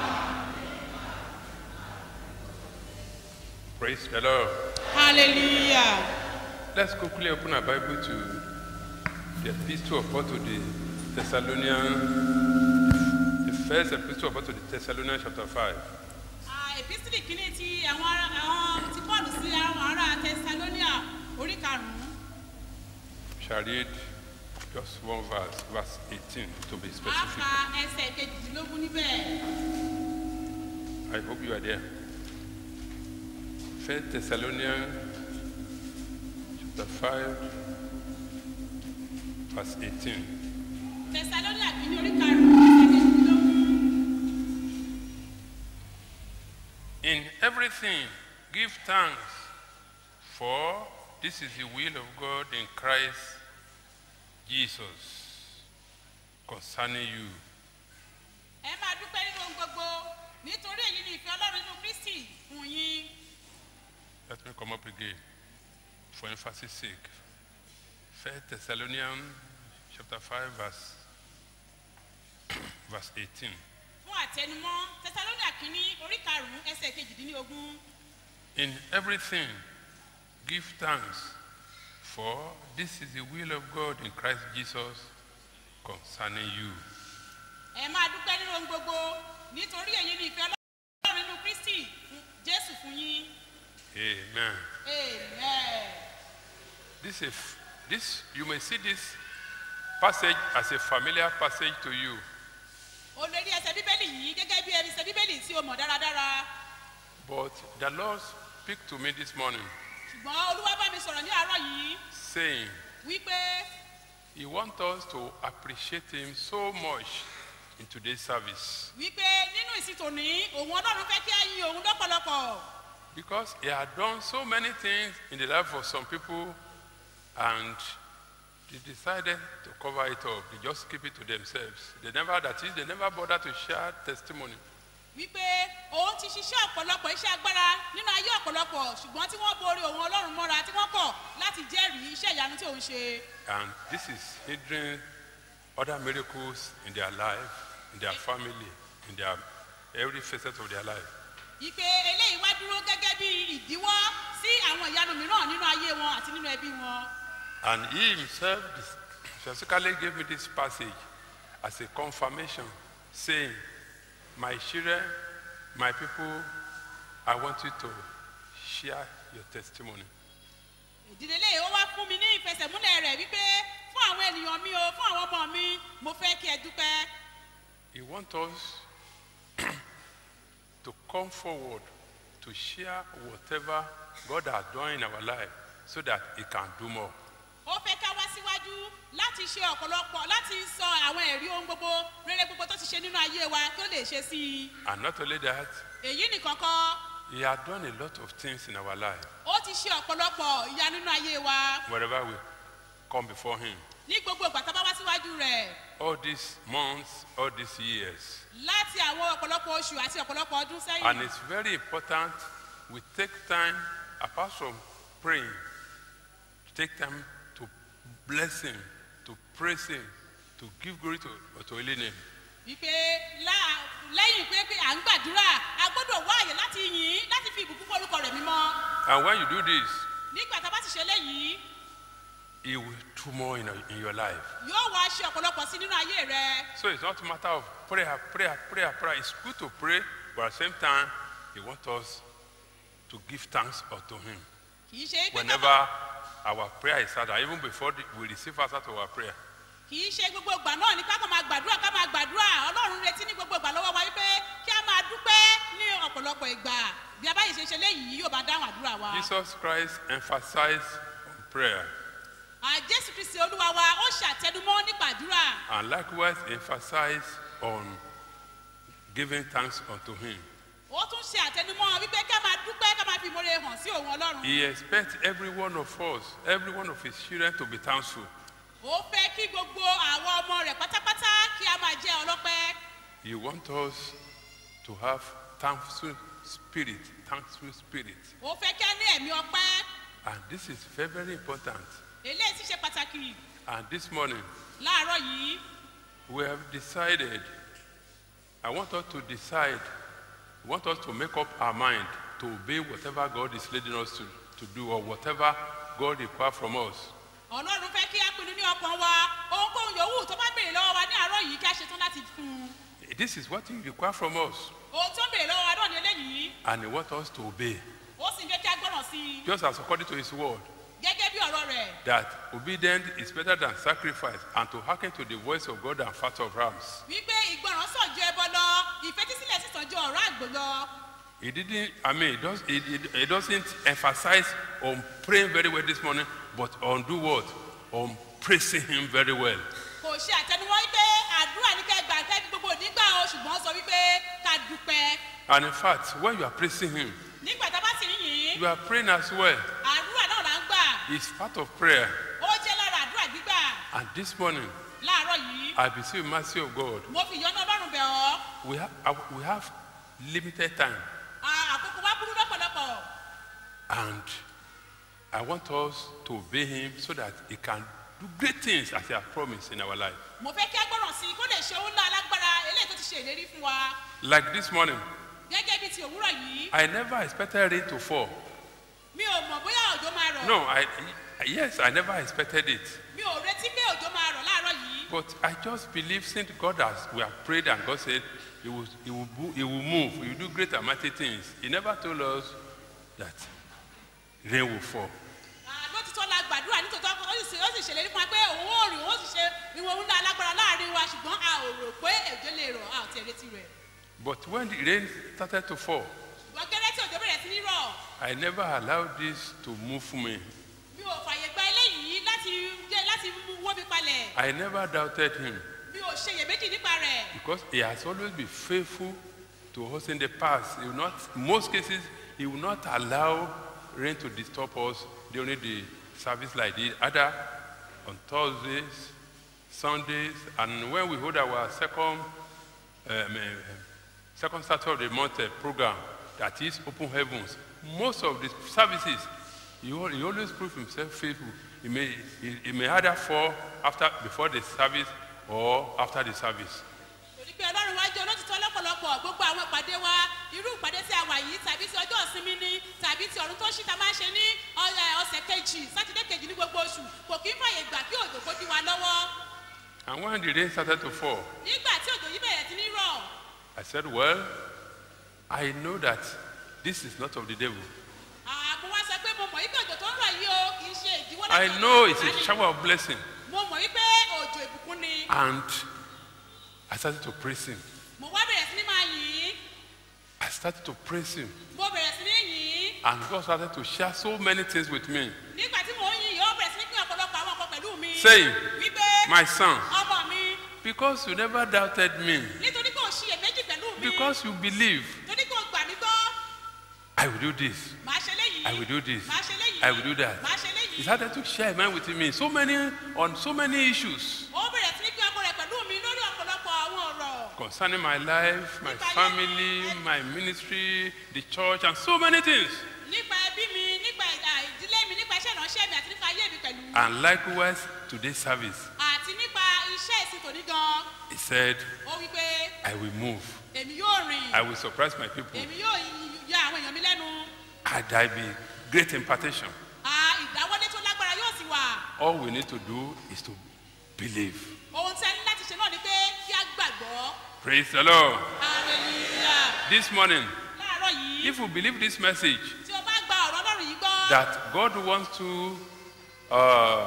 Praise the Lord. hallelujah. Let's quickly open our Bible to the epistle of Paul to the Thessalonians, the first epistle of Paul to the Thessalonians, chapter 5. ìpísìlì kìíní ti àwọn ará àwọn ti paul sí àwọn ará thessalonia orí karùnún Shall read just one verse, verse 18 to be a specific. ka ẹsẹ̀ kejìdínlógún níbẹ̀ I hope you are there. First Thessalonians, chapter 5, verse 18. thessalonia kìíní orí karùnún ẹsẹ̀ kejìdínlógún In everything, give thanks, for this is the will of God in Christ Jesus concerning you. ẹ máa dúpẹ́ nínú ohun gbogbo nítorí èyí ni ìfẹ́ ọlọ́run nínú kristi fún yín. Let me come up again for emphasis sake. First Thessalonians chapter 5 verse verse 18. fún àtẹnumọ́ tẹsalónì àkíní orí karùn-ún ẹsẹ̀ kejìdínlógún. In everything give thanks for this is the will of God in Christ Jesus concerning you. ẹ máa dúpẹ́ nínú ohun gbogbo nítorí èyí ni ìfẹ́ ọlọ́run nínú kristi fún jésù fún yín. Amen. amen. This is this you may see this passage as a familiar passage to you. o lè rí ẹsẹ̀ bíbélì yìí gẹ́gẹ́ bí ẹsẹ̀ bíbélì tí o mọ̀ dáradára But the Lord speak to me this morning ṣùgbọ́n olúwa bá mi sọ̀rọ̀ ní àárọ̀ yìí saying wípé he wants us to appreciate him so much in today's service wípé nínú ìsìn tòní òun ọlọ́run fẹ́ kí á yin òun lọ́pọ̀lọpọ̀ because he had done so many things in the life of some people and they decided to cover it up. They just keep it to themselves. They never, that is, they never bother to share testimony. wípé òun ti ṣiṣẹ́ ọ̀pọ̀lọpọ̀ iṣẹ́ agbára nínú ayé ọ̀pọ̀lọpọ̀ ṣùgbọ́n tí wọ́n borí òun ọlọ́run mọ́ra tí wọ́n kọ̀ láti jẹ́rìí iṣẹ́ ìyanu tí òun ṣe And this is hindering other miracles in their life, in their family, in their every facet of their life. wípé eléyìí wá dúró gẹ́gẹ́ bí ìdíwọ́ sí àwọn ìyanu mìíràn nínú ayé wọn àti nínú ẹbí wọn And he himself specifically gave me this passage as a confirmation, saying, My children, my people, I want you to share your testimony. ìdílé eléyìí ó wá fún mi ní ìfẹsẹ̀múlẹ̀ rẹ̀ wípé fún àwọn ènìyàn mi o fún àwọn ọmọ mi mo fẹ́ kí ẹ dúpẹ́ He wants us to come forward to share whatever God has done in our life so that He can do more. ó fẹ́ ká wá síwájú láti ṣe ọ̀pọ̀lọpọ̀ láti sọ àwọn ẹ̀rí ohun gbogbo rere gbogbo tó ti ṣe nínú ayé wa tó lè ṣe sí i And not only that, èyí nìkan kọ́ He has done a lot of things in our life ó ti ṣe ọ̀pọ̀lọpọ̀ ìyá nínú ayé wa wherever we come before Him. ní gbogbo ìgbà tá a bá wá síwájú rẹ̀ All these months, all these years. láti àwọn ọ̀pọ̀lọpọ̀ oṣù àti ọ̀pọ̀lọpọ̀ ọdún sẹ́yìn. And it's very important we take time, apart from praying, to take time to bless Him, to praise Him, to give glory to, to Holy Name. wípé lá- lẹ́yìn pé pé à ń gbàdúrà a gbọ́dọ̀ wá àyè láti yìn ín láti fi ìbùkún fún orúkọ rẹ̀ mímọ́. And when you do this, nígbà tá a bá ti ṣe léyìí He will do more in, in your life. yóò wá ṣe ọ̀pọ̀lọpọ̀ sí nínú ayé rẹ. So it's not a matter of prayer, prayer, prayer, prayer. It's good to pray, but at the same time, He wants us to give thanks unto Him. kì í ṣe pé ká Whenever our prayer is answered, even before the- we receive answer to our prayer. kì í ṣe gbogbo ìgbà náà ní ká kàn máa gbàdúrà ká máa gbàdúrà ọlọ́run retí ní gbogbo ìgbà lọ́wọ́ wa wípé kí a máa dúpẹ́ ní ọ̀pọ̀lọpọ̀ ìgbà bí a bá yìí ṣe ṣe léyìí yóò bá dáhùn àdúrà wa. Jesus Christ emphasized on prayer À, jésù kristi olúwa wa ó ṣàtẹnumọ́ nípa àdúrà and likewise emphasized on giving thanks unto Him. ó tún ṣe àtẹnumọ́ wípé ká máa dúpẹ́ ká máa fi ìmoore hàn sí òun ọlọ́run. He expects every one of us, every one of His children to be thankful. ó fẹ́ kí gbogbo àwọn ọmọ rẹ̀ pátápátá kí a máa jẹ́ ọlọ́pẹ́. He wants us to have thankful spirit, thankful spirit. ó fẹ́ kí a ní ẹ̀mí ọpẹ́ And this is very, very important. eléyìí sì ṣe pàtàkì And this morning, láàárọ̀ yìí we have decided, I want us to decide, I want us to make up our mind to obey whatever God is leading us to, to do or whatever God requires from us. ọlọ́run fẹ́ kí a pinnu ní ọkàn wa ohunkóhun yòówù tó bá béèrè lọ́wọ́ wa ní àárọ̀ yìí kí a ṣetán láti fún un. This is what He requires from us. ohun tó ń béèrè lọ́wọ́ wa náà ní eléyìí And He wants us to obey. ó sì ń fẹ́ kí a gbọ́ràn sí i Just as according to His word, gẹ́gẹ́ bí ọ̀rọ̀ rẹ̀ that obedience is better than sacrifice and to hearken to the voice of God and fat of rams. wípé ìgbọràn sàn ju ẹbọ lọ ìfetísílẹ̀ sì sàn ju ọ̀rọ̀ àgbò lọ. He didn't, I mean, it, does, it, it, it doesn't emphasize on praying very well this morning, but on do what? On praising Him very well. kò ṣe àtẹnuwọ́ wípé àdúrà ní kẹ́ gbà kẹ́ fi gbogbo nígbà o ṣùgbọ́n ó sọ wípé ká dúpẹ́. And in fact, when you are praising Him, nígbà tá a bá sì ń yìn ín you are praying as well. àdúrà náà là ń gbà It's part of prayer. ó jẹ́ lára àdúrà gbígbà And this morning, láàárọ̀ yìí I beseech the mercy of God. mo fi ìyọ́nú ọlọ́run bẹ̀ ọ́ We have, uh, we have limited time. À- àkókò wa burú lọ́pọ̀lọpọ̀ And I want us to obey him so that he can do great things as he has promised in our life. mo fẹ́ kí a gbọ́ràn sí i kó lè ṣe ohun ńlá alágbára eléyìí tó ti ṣe ìlérí fún wa Like this morning, gẹ́gẹ́ bí ti òwúrọ̀ yìí I never expected rain to fall. mi ò mọ̀ bóyá òjò máa rọ̀ No, I, yes, I never expected it. mi ò retí pé òjò máa rọ̀ láàárọ̀ yìí But I just believe since God has, we have prayed and God said he will, he will, bo- he will move, he will do great and mighty things. He never told us that rain will fall. lótìtọ́ la gbàdúrà nítòótọ́ ó sì ó sì ṣèlérí fún wa pé òun ó rìn òun ó sì ṣe ìwọ̀n ohun ńlá alágbára láàrin wa ṣùgbọ́n a ò rò pé òjò lè rọ̀ a ò tiẹ̀ retí rẹ̀ But when the rain started to fall, ṣùgbọ́n gẹ́gẹ́ tí òjò bẹ̀rẹ̀ sí ní rọ̀ I never allowed this to move me. mi ò fàyè gba eléyìí láti jẹ́ láti mú wọ́ mi palẹ̀ I never doubted him mi ò ṣe iyèméjì nípa rẹ̀ because he has always been faithful to us in the past. He will not, in most cases, he will not allow rain to disturb us during the service like this, either on Thursdays, Sundays, and when we hold our second, um, uh, second Saturday of the month uh, program, that is Open Heavens. Most of the services, he, al- he always proves himself faithful. He may, he, he may either fall after, before the service or after the service. torí pé ọlọ́run wá jẹ́ olótìtọ́ lọ́pọ̀lọpọ̀ gbogbo àwọn ìpàdé wa irú ìpàdé tí a wà yìí tàbí ti ọjọ́ ìsinmi ni tàbí ti ọ̀run tó ṣì ta máa ń ṣe ní ọ̀rẹ́ ọ̀sẹ̀ kejì sátidé kejì ní gbogbo oṣù kò kí ń fàyè gbà kí òjò kó dí wa lọ́wọ́ And when the rain started to fall, nígbà tí òjò yìí bẹ̀rẹ̀ sí ní rọ̀ I said, Well, I know that this is not of the devil. àmọ́ wá sọ pé mo mọ̀ wípé òjò tó ń rọ̀ yìí o kì í ṣe ìdíwọ́ I láti know ọ̀dọ̀ it's a Sátánì. shower of blessing. mo mọ̀ wípé òjò ìbùkún ni And I started to praise him. mo wá bẹ̀rẹ̀ sí ní máa yìn ín I started to praise him. mo bẹ̀rẹ̀ sí ní yìn ín And God started to share so many things with me. nígbà tí mò ń yìn yìí ó bẹ̀rẹ̀ sí ní pín ọ̀pọ̀lọpọ̀ àwọn nǹkan pẹ̀lú mi Saying, wípé My son, ọmọ mi because you never doubted me, nítorí pé ò ṣiyèméjì pẹ̀lú mi because you believe, torí pé o gbà mí gbọ́ I will do this. màá ṣe léyìí I will do this. màá ṣe léyìí I will do that. màá ṣe léyìí He started to share mind with me so many on so many issues ó bẹ̀rẹ̀ sí ní pín ọkọ rẹ̀ pẹ̀lú mi lórí ọ̀pọ̀lọpọ̀ àwọn ọ̀rọ̀ concerning my life, my family, my ministry, the church, and so many things. nípa ẹbí mi nípa ìdá ìdílé mi nípa iṣẹ́ ìránṣẹ́ mi àti nípa ayé mi pẹ̀lú And likewise, today's service, àti nípa iṣẹ́ ìsìn tòní gan he said, ó wí pé I will move. èmi yóò rìn I will surprise my people. èmi yóò y- ya àwọn èèyàn mi lẹ́nu And there be great impartation. À, ìdáwọ́lé tó lágbára yóò sì wà All we need to do is to believe. ohun tí a ní láti ṣe náà ni pé kí a gbàgbọ́ Praise the Lord. hallelujah This morning, láàárọ̀ yìí if we believe this message, tí o bá gba ọ̀rọ̀ ọlọ́run yìí gbọ́ that God wants to uh,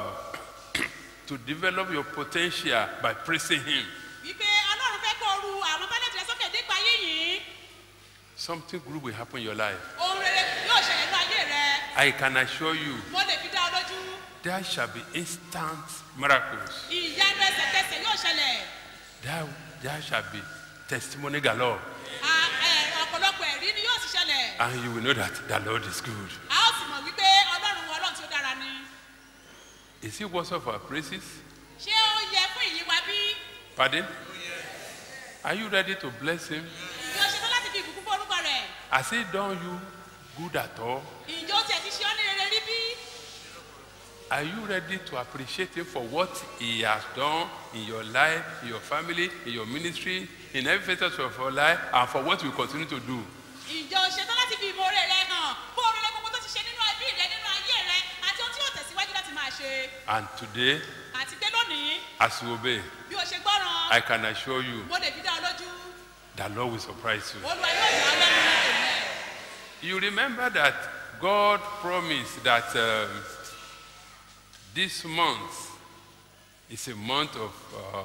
to develop your potential by praising Him, wípé ọlọ́run fẹ́ kó o ru àwọn tálẹ̀tì rẹ sókè nípa ayé yìí something good will happen in your life. ohun rere yóò ṣẹlẹ̀ nínú ayé rẹ I can assure you, mo lè fi dá ọ lójú there shall be instant miracles. ìyanu ẹsẹ̀kẹsẹ̀ yóò ṣẹlẹ̀ There, there shall be testimony galore, À- ẹ, ọ̀pọ̀lọpọ̀ ẹ̀rí ni yóò sì ṣẹlẹ̀ and you will know that the Lord is good. a ó sì mọ̀ wípé ọlọ́run ọlọ́run tí ó dára ni Is He worthy of our praises? ṣé ó yẹ fún ìyí wa bí Pardon? Are you ready to bless Him? ìjọ ṣetán láti fi ìbùkún fún orúkọ rẹ̀ Has He done you good at all? ìjọ ó tiẹ̀ ti ṣe ọ́ ní rere rí bí Are you ready to appreciate Him for what He has done in your life, in your family, in your ministry, in every facet of your life, and for what we continue to do? ìjọ ṣetán láti fi ìmoore rẹ hàn fún oríire gbogbo tó ti ṣe nínú ẹbí rẹ nínú ayé rẹ àti ohun tí yóò tẹ̀síwájú láti máa ṣe And today, àti pé lónìí as you obey, bí o ṣe gbọ́ràn I can assure you mo lè fi dá ọ lójú that Lord will surprise you. olúwa yóò yọ ọ lẹ́nu èmi. You remember that God promised that um, this month is a month of uh,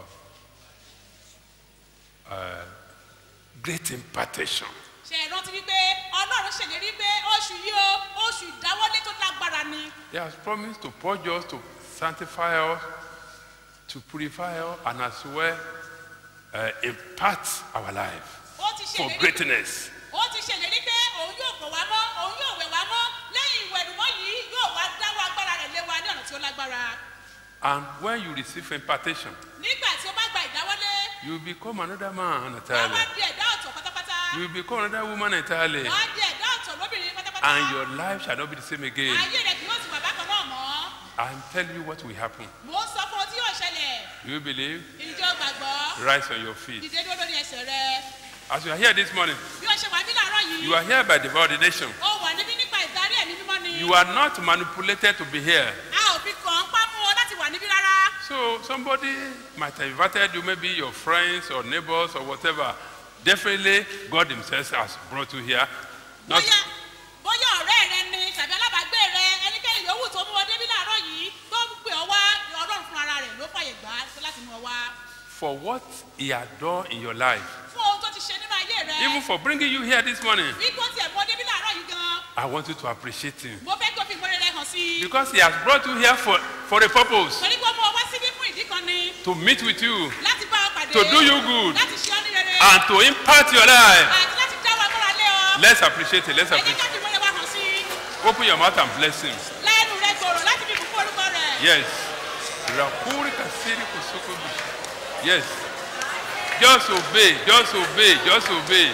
uh, great impartation. ṣe é rántí wípé ọlọ́run ṣèlérí pé oṣù yìí o oṣù ìdáwọ́lé tó lágbára ni He has promised to purge us, to sanctify us, to purify us, and as well uh, impart our life ó ti for ṣèlérí greatness. ó ti ṣèlérí pé òun yóò pọ̀ wá mọ́ òun yóò wẹ̀ wá mọ́ lẹ́yìn ìwẹ̀nùmọ́ yìí yóò wá dáwọ́ agbára rẹ̀ lé wa tí ó lágbára And when you receive impartation, nígbà tí ó bá gba ìdáwọ́lé you become another man wọ́n entirely. wá di ẹ̀dá ọ̀tọ̀ pátápátá You become another woman entirely. wọ́n á di ẹ̀dá ọ̀tọ̀ lóbìnrin pátápátá And your life shall not be the same again. ayé rẹ̀ kì yóò sì wà bákan náà mọ́ I'm telling you what will happen. mò ń sọ fún ọ tí yóò ṣẹlẹ̀ You believe? ìjọ gbàgbọ́ Rise on your feet. dìde dúró lórí ẹsẹ̀ rẹ As you are here this morning, bí ó ṣe wà bí làárọ̀ yìí you are here by divine ordination. ó wà níbí nípa ìdarí ẹ̀mí mímọ́ ni You are not manipulated to be here. a ò fi kàn án pámú ọ láti wà níbí rárá So somebody might have invited you, maybe your friends or neighbors or whatever. Definitely, God Himself has brought you here. Not, bóyá bóyá ọ̀rẹ́ rẹ ni tàbí alábàágbé rẹ ẹnikẹ́ni yòówù tó mú ọ débí làárọ̀ yìí tó ń pè ọ wá ọlọ́run fún ara rẹ̀ ló fàyè gbà á láti mú ọ wá for what He had done in your life, fún ohun tó ti ṣe nínú ayé rẹ even for bringing you here this morning, bí kò tiẹ̀ mú ọ débí làárọ̀ yìí gan I want you to appreciate Him. mo fẹ́ kó fi ìmọ̀rẹ́ rẹ hàn sí i Because He has brought you here for, for a purpose torí pé ó mú ọ wá síbí fún ìdí kan ni to meet with you, láti bá ọ pàdé to do you good, láti ṣe ọ ní rere and to impact your life. àti láti dá wa mọ́ra lé ọ Let's appreciate it. Let's ẹ jẹ́ appreciate ká fi ìmọ̀rẹ́ wa hàn sí i it. Open your mouth and bless Him. lẹ́nu rẹ gbòòrò láti fi bùkún orúkọ rẹ̀ Yes. Rakuri kasiri kusuko bishi. Yes. Just obey. Just obey. Just obey.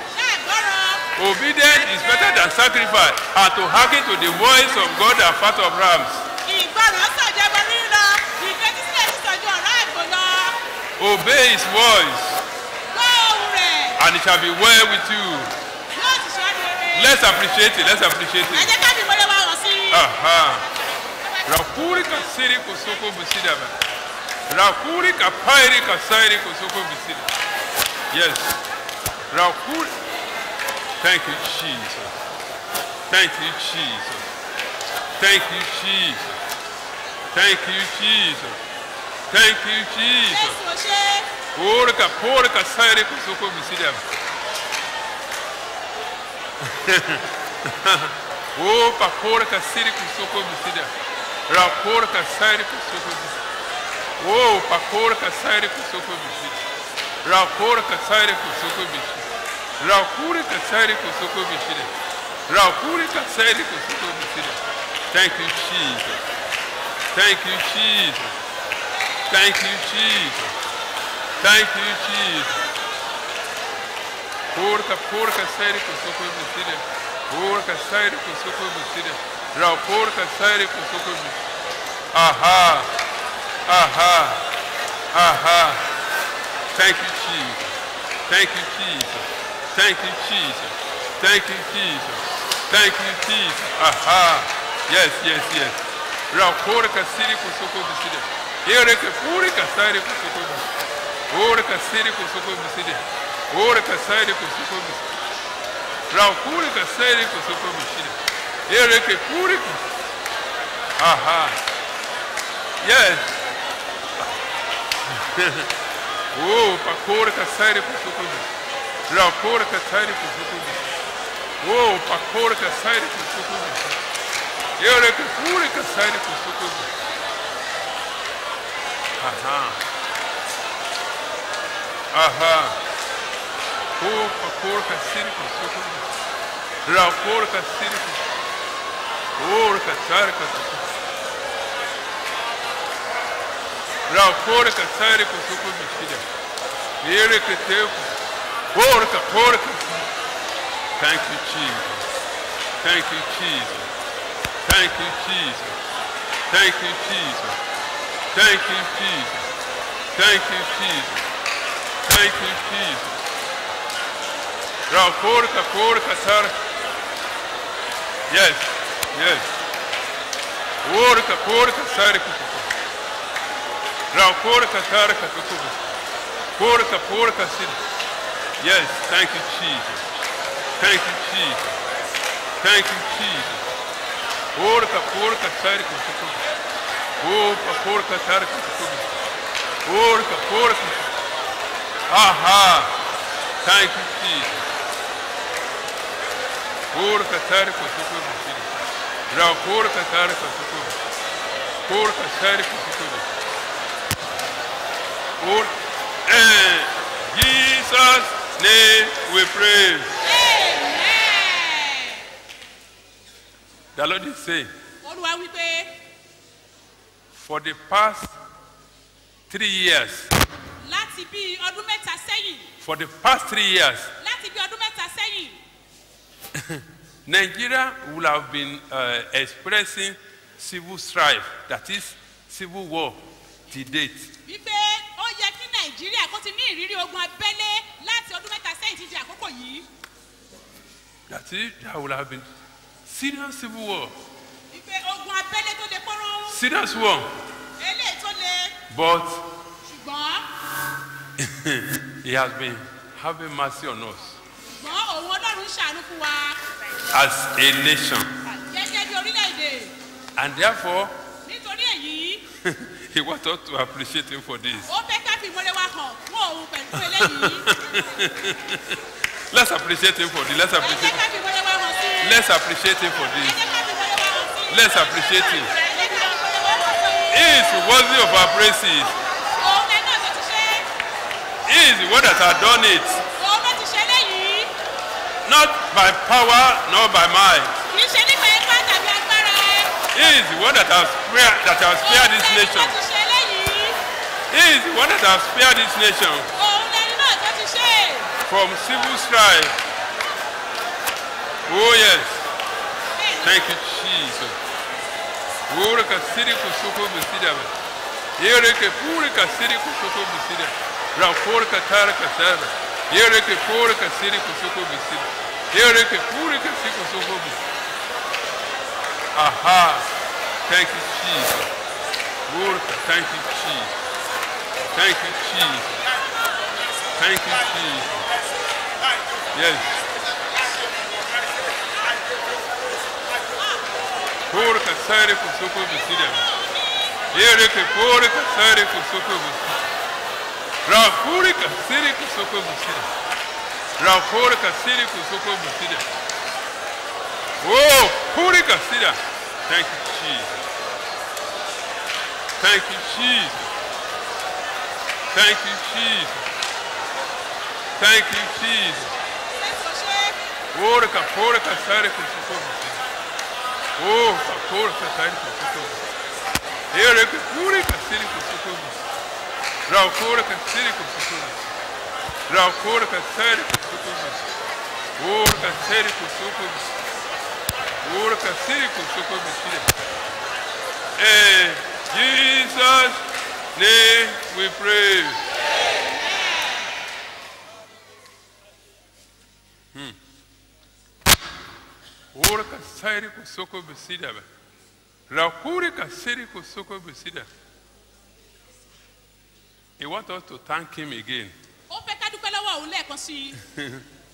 Obedience is better than sacrifice, and to hearken to the voice of God and fat of rams. ìgbọràn sọ̀jọ̀bọ rírọ ìfetísílẹ̀ ti sọ̀jọ̀ ọ̀rá àgbò lọ Obey His voice, gbọ́ ohun rẹ̀ and it shall be well with you. yóò sì ṣọ́ ní rere Let's appreciate it. Let's appreciate ẹ it. jẹ́ ká fi ìmọ̀rẹ́ wa hàn sí i. Aha. Rakuri kasiri kusuko bisida ba. Rakuri kapairi kasairi kusuko bisida. Yes. Rakuri. Thank you, Jesus. Thank you, Jesus. Thank you, Jesus. Thank you, Jesus. Thank you, Jesus. jésù ò ṣe Porca, porca, sairi kusuko bisida. Opa, porca, siri kusuko bisida. Ra porca, sairi kusuko bisida. Opa, porca, sairi kusuko bisida. Ra porca, sairi kusuko bisida. Ra porca, sairi kusuko bisida. Ra porca, sairi kusuko bisida. Thank you, Jesus. Thank you, Jesus. Thank you, Jesus. Thank you, Jesus. Porca, porca, sairi kusuko bisida. Porca, sairi kusuko bisida. Ra porca, sairi kusuko bisida. Aha. Aha. Aha. Thank you, Jesus. Thank you, Jesus. Thank you, Jesus. Thank you, Jesus. Thank you, Jesus. Aha. Yes, yes, yes. Ra porca, siri kusuko bisida. Ereke porca, sairi kusuko bisida. Porca, siri kusuko bisida. Porca, sairi kusuko bisida. Ra porca, sairi kusuko bisida. Ereke porca. Aha. Yes. oh, pakora kasari kusukubi. Rakora kasari kusukubi. Oh, pakora kasari kusukubi. Yore kapuri kasari kusukubi. Aha. Aha. Oh, pakora kasari kusukubi. Rakora kasari kusukubi. Oh, kasari kusukubi. Rakora kasari kusukubi shida. Yere keteku. Porca, porca. Thank you, Jesus. Thank you, Jesus. Thank you, Jesus. Thank you, Jesus. Thank you, Jesus. Thank you, Jesus. Thank you, Jesus. Ra porca, porca, sar. Yes, yes. Porca, porca, sar. Ra porca, sar, kusukubi. Porca, porca, sin. Yes, thank you, Jesus. Thank you, Jesus. Thank you, Jesus. Porca, porca, sar, kusukubi. Opa, porca, sar, kusukubi. Porca, porca. Aha. Thank you, Jesus. Porca, sar, kusukubi. Ra porca, sar, kusukubi. Porca, sar, kusukubi. Or, in Jesus' name we pray. The Lord is saying, olúwa wípé For the past three years, láti bí ọdún mẹ́ta sẹ́yìn for the past three years, láti bí ọdún mẹ́ta sẹ́yìn Nigeria will have been uh, expressing civil strife, that is, civil war, to date. wípé ó yẹ kí nàìjíríà kó ti ní ìrírí ogun abẹ́lé láti ọdún mẹ́ta sẹ́yìn títí àkókò yìí That is, there will have been serious civil war, wípé ogun abẹ́lé tó le pọ́nrọ́ serious war. eléyìí tó le But ṣùgbọ́n He has been having mercy on us ṣùgbọ́n òun ọlọ́run ṣàánú fún wa as a nation. gẹ́gẹ́ bí orílẹ̀-èdè And therefore, nítorí èyí He wants us to appreciate Him for this. ó fẹ́ ká fi ìmọ̀lẹ́ wa hàn fún òun pẹ̀lú eléyìí Let's appreciate Him for this. Let's ẹ jẹ́ appreciate ká fi ìmọ̀lẹ́ wa hàn sí i Let's appreciate Him for ẹ this. jẹ́ ká fi ìmọ̀lẹ́ wa hàn sí i Let's appreciate Him. ẹ jẹ́ ká fi ìmọ̀lẹ́ wa hàn sí i He is worthy of our praises. òun lẹ́nu náà tó ti ṣe He is the one that has done it, òun ló ti ṣe eléyìí not by power nor by might. kì í ṣe nípa ipá tàbí agbára He is the one that has spared, that has spared this òun lẹ́nu nation. tó ti ṣe eléyìí He is the one that has spared this nation òun lẹ́nu náà tó ti ṣe from civil strife. Oh yes. Thank you, Jesus. Urika siri kusuko bisida. Yereke purika siri kusuko bisida. Raporika tarika sara. Yereke purika siri kusuko bisida. Yereke purika siri kusuko bisida. Aha. Thank you, Jesus. Urika, thank you, Jesus. Thank you, Jesus. Thank you, Jesus. Yes. Porca sare kusoko bisida. Yere ke porca sare kusoko bisida. Ra porca sare kusoko bisida. Ra porca sare kusoko bisida. Oh, porca sida. Thank you, Jesus. Thank you, Jesus. Thank you, Jesus. Thank you, Jesus. Porca, porca sare kusoko bisida. Oh, porca sare kusoko bisida. Yere ke porca sare kusoko bisida. Ra porca sare kusoko bisida. Ra porca sare kusoko bisida. Porca sare kusoko bisida. Porca sare kusoko bisida. Eh, Jesus' name we pray. Hmm. Ora ka sairi ko soko besida ba. Rakuri ka siri ko soko besida. He want us to thank him again ó fẹ́ ká dúpẹ́ lọ́wọ́ òun lẹ́ẹ̀kan sí i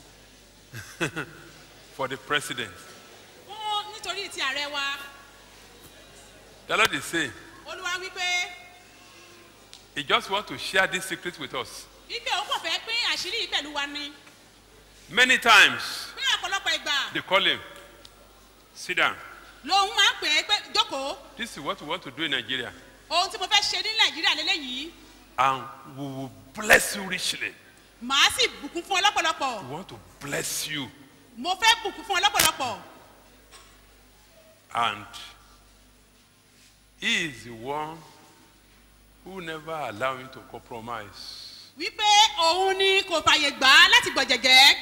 for the president. fún nítorí ti ààrẹ wa The Lord is saying, olúwa wípé He just want to share this secret with us. wípé òun kò fẹ́ pín àṣírí yìí pẹ̀lú wa ni Many times ní ọ̀pọ̀lọpọ̀ ìgbà they call him, sit down. lòun máa ń pè é pé jókòó This is what we want to do in Nigeria. ohun tí mo fẹ́ ṣe ní nàìjíríà lélẹ́yìí And we will bless you richly. màá sì bùkún fún ọ lọ́pọ̀lọpọ̀ We want to bless you. mo fẹ́ bùkún fún ọ lọ́pọ̀lọpọ̀ And he is the one who never allow him to compromise. wípé òun ni kò fàyè gbà á láti gbọ̀jẹ̀gẹ́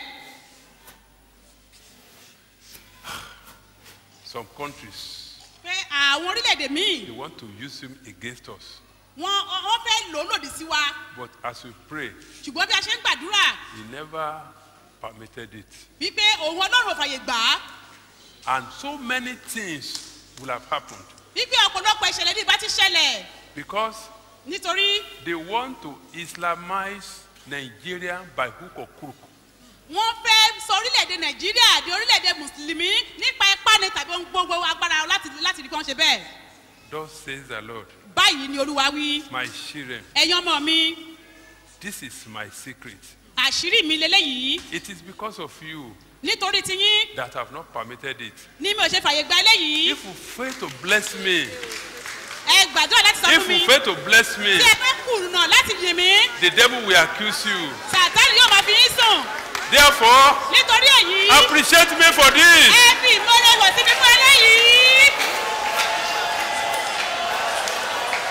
Some countries, pé àwọn orílẹ̀-èdè míì they want to use him against us. wọ́n wọ́n fẹ́ lò ó lòdì sí wa But as we pray, ṣùgbọ́n bí a ṣe ń gbàdúrà he never permitted it. wípé òun ọlọ́run ò fàyè gbà á And so many things will have happened wípé ọ̀pọ̀lọpọ̀ ìṣẹ̀lẹ̀ ní ìbá ti ṣẹlẹ̀ because nítorí they want to Islamize Nigeria by hook or crook. wọ́n fẹ́ sọ orílẹ̀-èdè nàìjíríà di orílẹ̀-èdè mùsùlùmí nípa ipá ni tàbí ohun gbogbo agbára láti láti rí kí wọ́n ṣe bẹ́ẹ̀ Thus says the Lord, báyìí ni olúwa wí my children, ẹ̀yin ọmọ mi this is my secret. àṣírí mi leléyìí It is because of you nítorí tiyín that have not permitted it. ní mi ò ṣe fàyè gba eléyìí If you fail to bless me, ẹ gbàdúrà láti sọ if fún mi you fail to bless me, tí ẹ fẹ́ kùnà láti yìn mí the devil will accuse you. sàtánì yóò máa fi yín sùn Therefore, nítorí èyí appreciate me for this. ẹ fi ìmọ̀lẹ̀ wọ̀ sí mímú eléyìí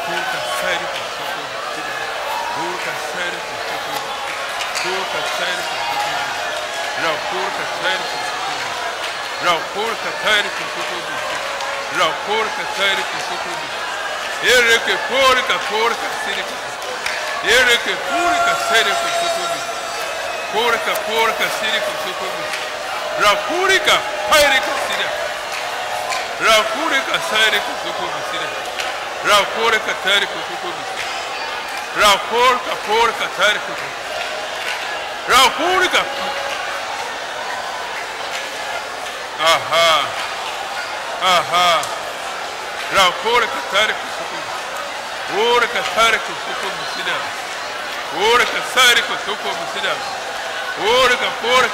kurka sairi kusoko bisida. Kurka sairi kusoko. Kurka sairi kusoko. Ra kurka sairi kusoko. Ra kurka sairi kusoko bisida. Ra kurka sairi kusoko bisida. Ereke kurka kurka siri kusoko. Ereke kurka sairi kusoko bisida. Kurka kurka siri kusoko bisida. Ra kurka sairi kusida. Ra kurka sairi kusoko bisida. Ra kurka sairi kusoko bisida. Ra kurka kurka sairi kusoko. Ra kurka Aha. Aha. Ra kurka sairi kusoko. Kurka sairi kusoko bisida. Kurka sairi kusoko bisida. Kurka kurka.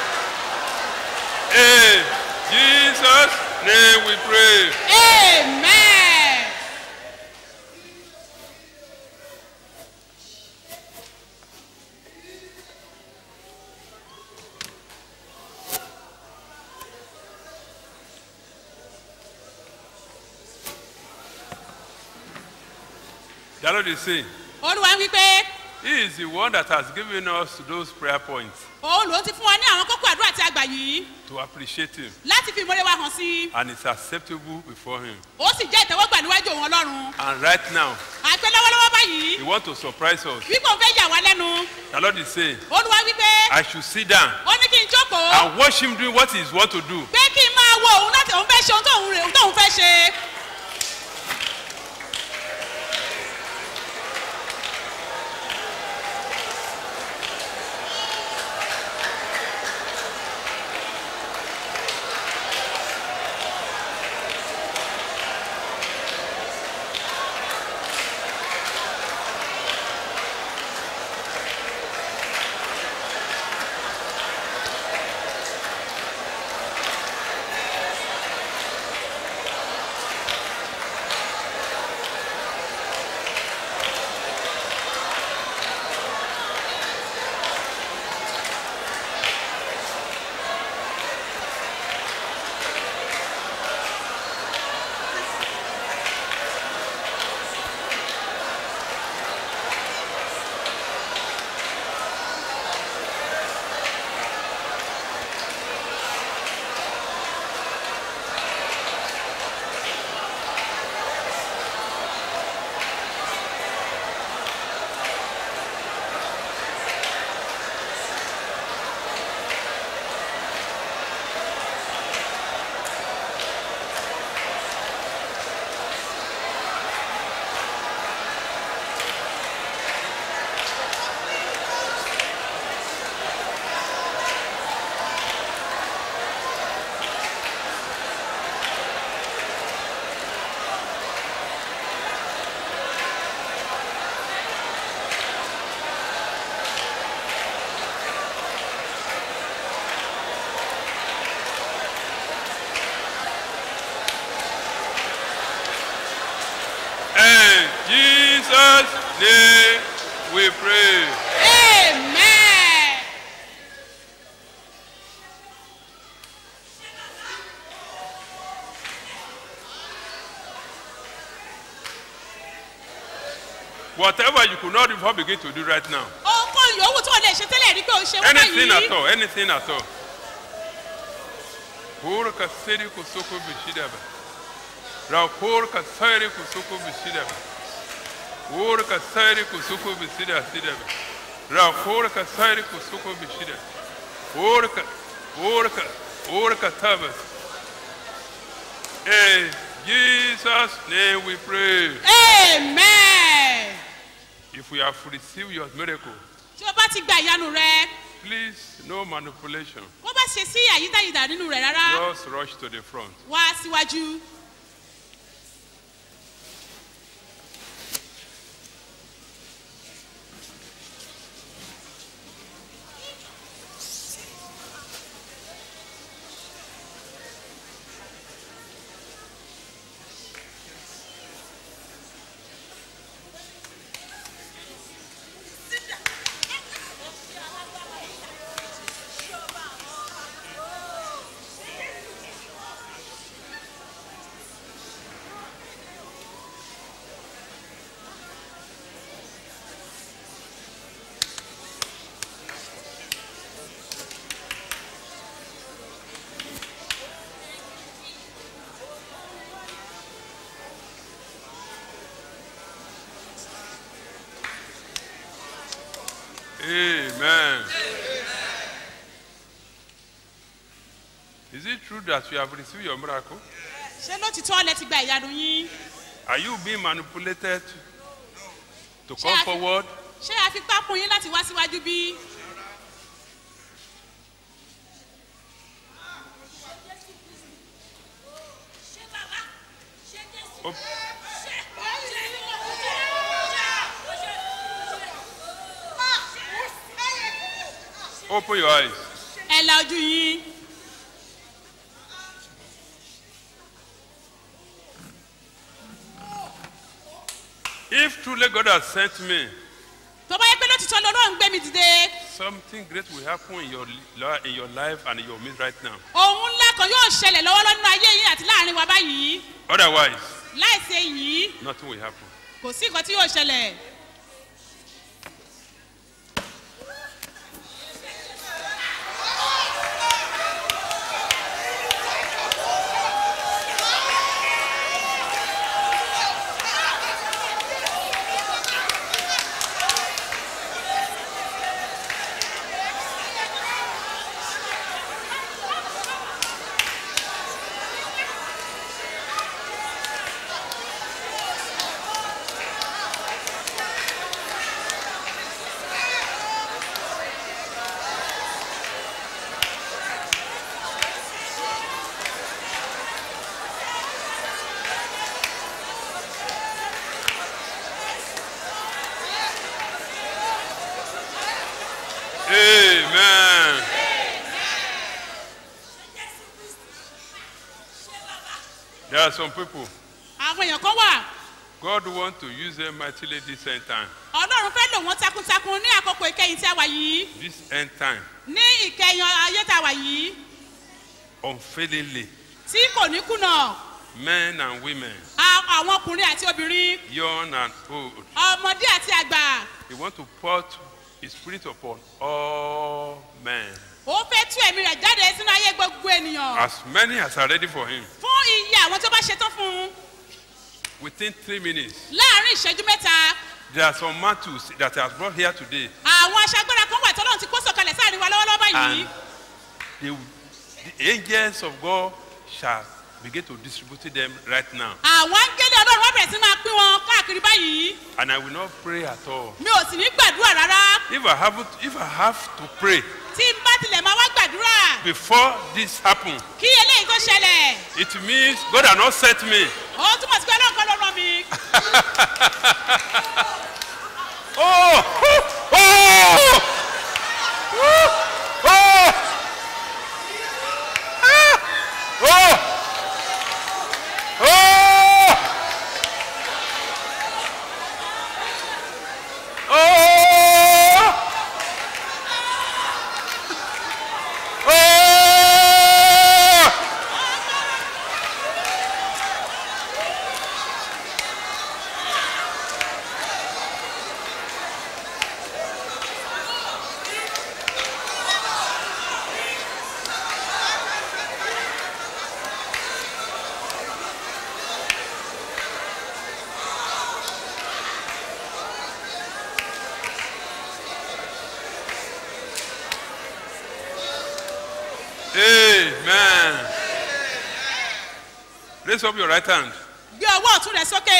In Jesus' name we pray. amen. The Lord is saying, olúwa ń wí pé He is the one that has given us those prayer points òun ló ti fún wa ní àwọn kókó àdúrà tí a gbà yìí to appreciate Him, láti fi ìmọ̀lẹ́ wa hàn sí i and it's acceptable before Him. ó sì jẹ́ ìtẹ́wọ́gbà níwájú òun ọlọ́run And right now, àìpé lọ́wọ́lọ́wọ́ báyìí He wants to surprise us. wípé òun fẹ́ yà wá lẹ́nu The Lord is saying, olúwa wí pé I should sit down ó ní kí n jókòó and watch Him doing what He wants to do. pé kí n máa wo òun láti òun fẹ́ ṣe ohun tóun rè- tóun fẹ́ ṣe. In Jesus' name we pray. amen. Whatever you could not even begin to do right now, ohunkóhun yòówù tó o lè ṣe tẹ́lẹ̀ rí pé o ṣe wọ́n anything at báyìí all, anything at all. Kurka siri kusoko bishidaba. Ra kurka siri kusoko bishidaba. Kurka siri kusoko bishida sidaba. Ra kurka siri kusoko bishida. Kurka, kurka, kurka tabas. In Jesus' name we pray. amen. If we have received your miracle, tí o bá ti gba ìyanu rẹ please no manipulation. kó bá ṣe sí àyídáyidà nínú rẹ rárá Just rush to the front. wá síwájú. Amen. Is it true that you have received your miracle? ṣé lótìtọ́ lẹ ti gba ìyanu yín Are you being manipulated to Ṣé come a fi- forward? ṣé a fi pápún yín láti wá síwájú bí. Op- Open your eyes. ẹ la ojú yín If truly God has sent me, tó bá yẹ pé lótìtọ́ lọ́rọ́ ń gbé mi dìde something great will happen in your, li- in your life and in your midst right now. ohun ńlá kan yóò ṣẹlẹ̀ lọ́wọ́lọ́wọ́ nínú ayé yín àti láàrin wa báyìí Otherwise, láìsí èyí nothing will happen. kò sí nǹkan tí yóò ṣẹlẹ̀. Amen. There are some people, àwọn èèyàn kan wà God wants to use them mightily this end time. ọlọ́run fẹ́ lò wọ́n takuntakun ní àkókò ìkẹyìn tí a wà yìí This end time, ní ìkẹyìn ayé tá a wà yìí unfailingly, tí kò ní kùnà men and women, a- àwọn ọkùnrin àti obìnrin young and old, ọmọdé àti àgbà He wants to pour His Spirit upon all men. ó fẹ́ tú ẹ̀mí rẹ̀ jáde sínú ayé gbogbo ènìyàn As many as are ready for Him. fún iye àwọn tó bá ṣetán fún un Within three minutes, láàrin ìṣẹ́jú mẹ́ta there are some mantles that He has brought here today. àwọn aṣagbára kan wà tọ́lọ́run ti kó sọ̀kalẹ̀ sáàrin wa lọ́wọ́lọ́wọ́ báyìí And the, the angels of God shall begin to distribute them right now. àwọn áńgẹ́lì ọlọ́run wọ́n bẹ̀rẹ̀ sí máa pín wọn káàkiri báyìí And I will not pray at all. mi ò sì ní gbàdúrà rárá If I have, if I have to pray tí n bá tilẹ̀ máa wá gbàdúrà before this happen, kí eléyìí tó ṣẹlẹ̀ it means God has not sent me. ó túmọ̀ sí pé ọlọ́run kan ló rán mi Oh! Oh! Oh! Oh! Oh! Oh! Oh! Oh! Amen. Raise up your right hand. gbé ọwọ́ ọ̀tún rẹ̀ sókè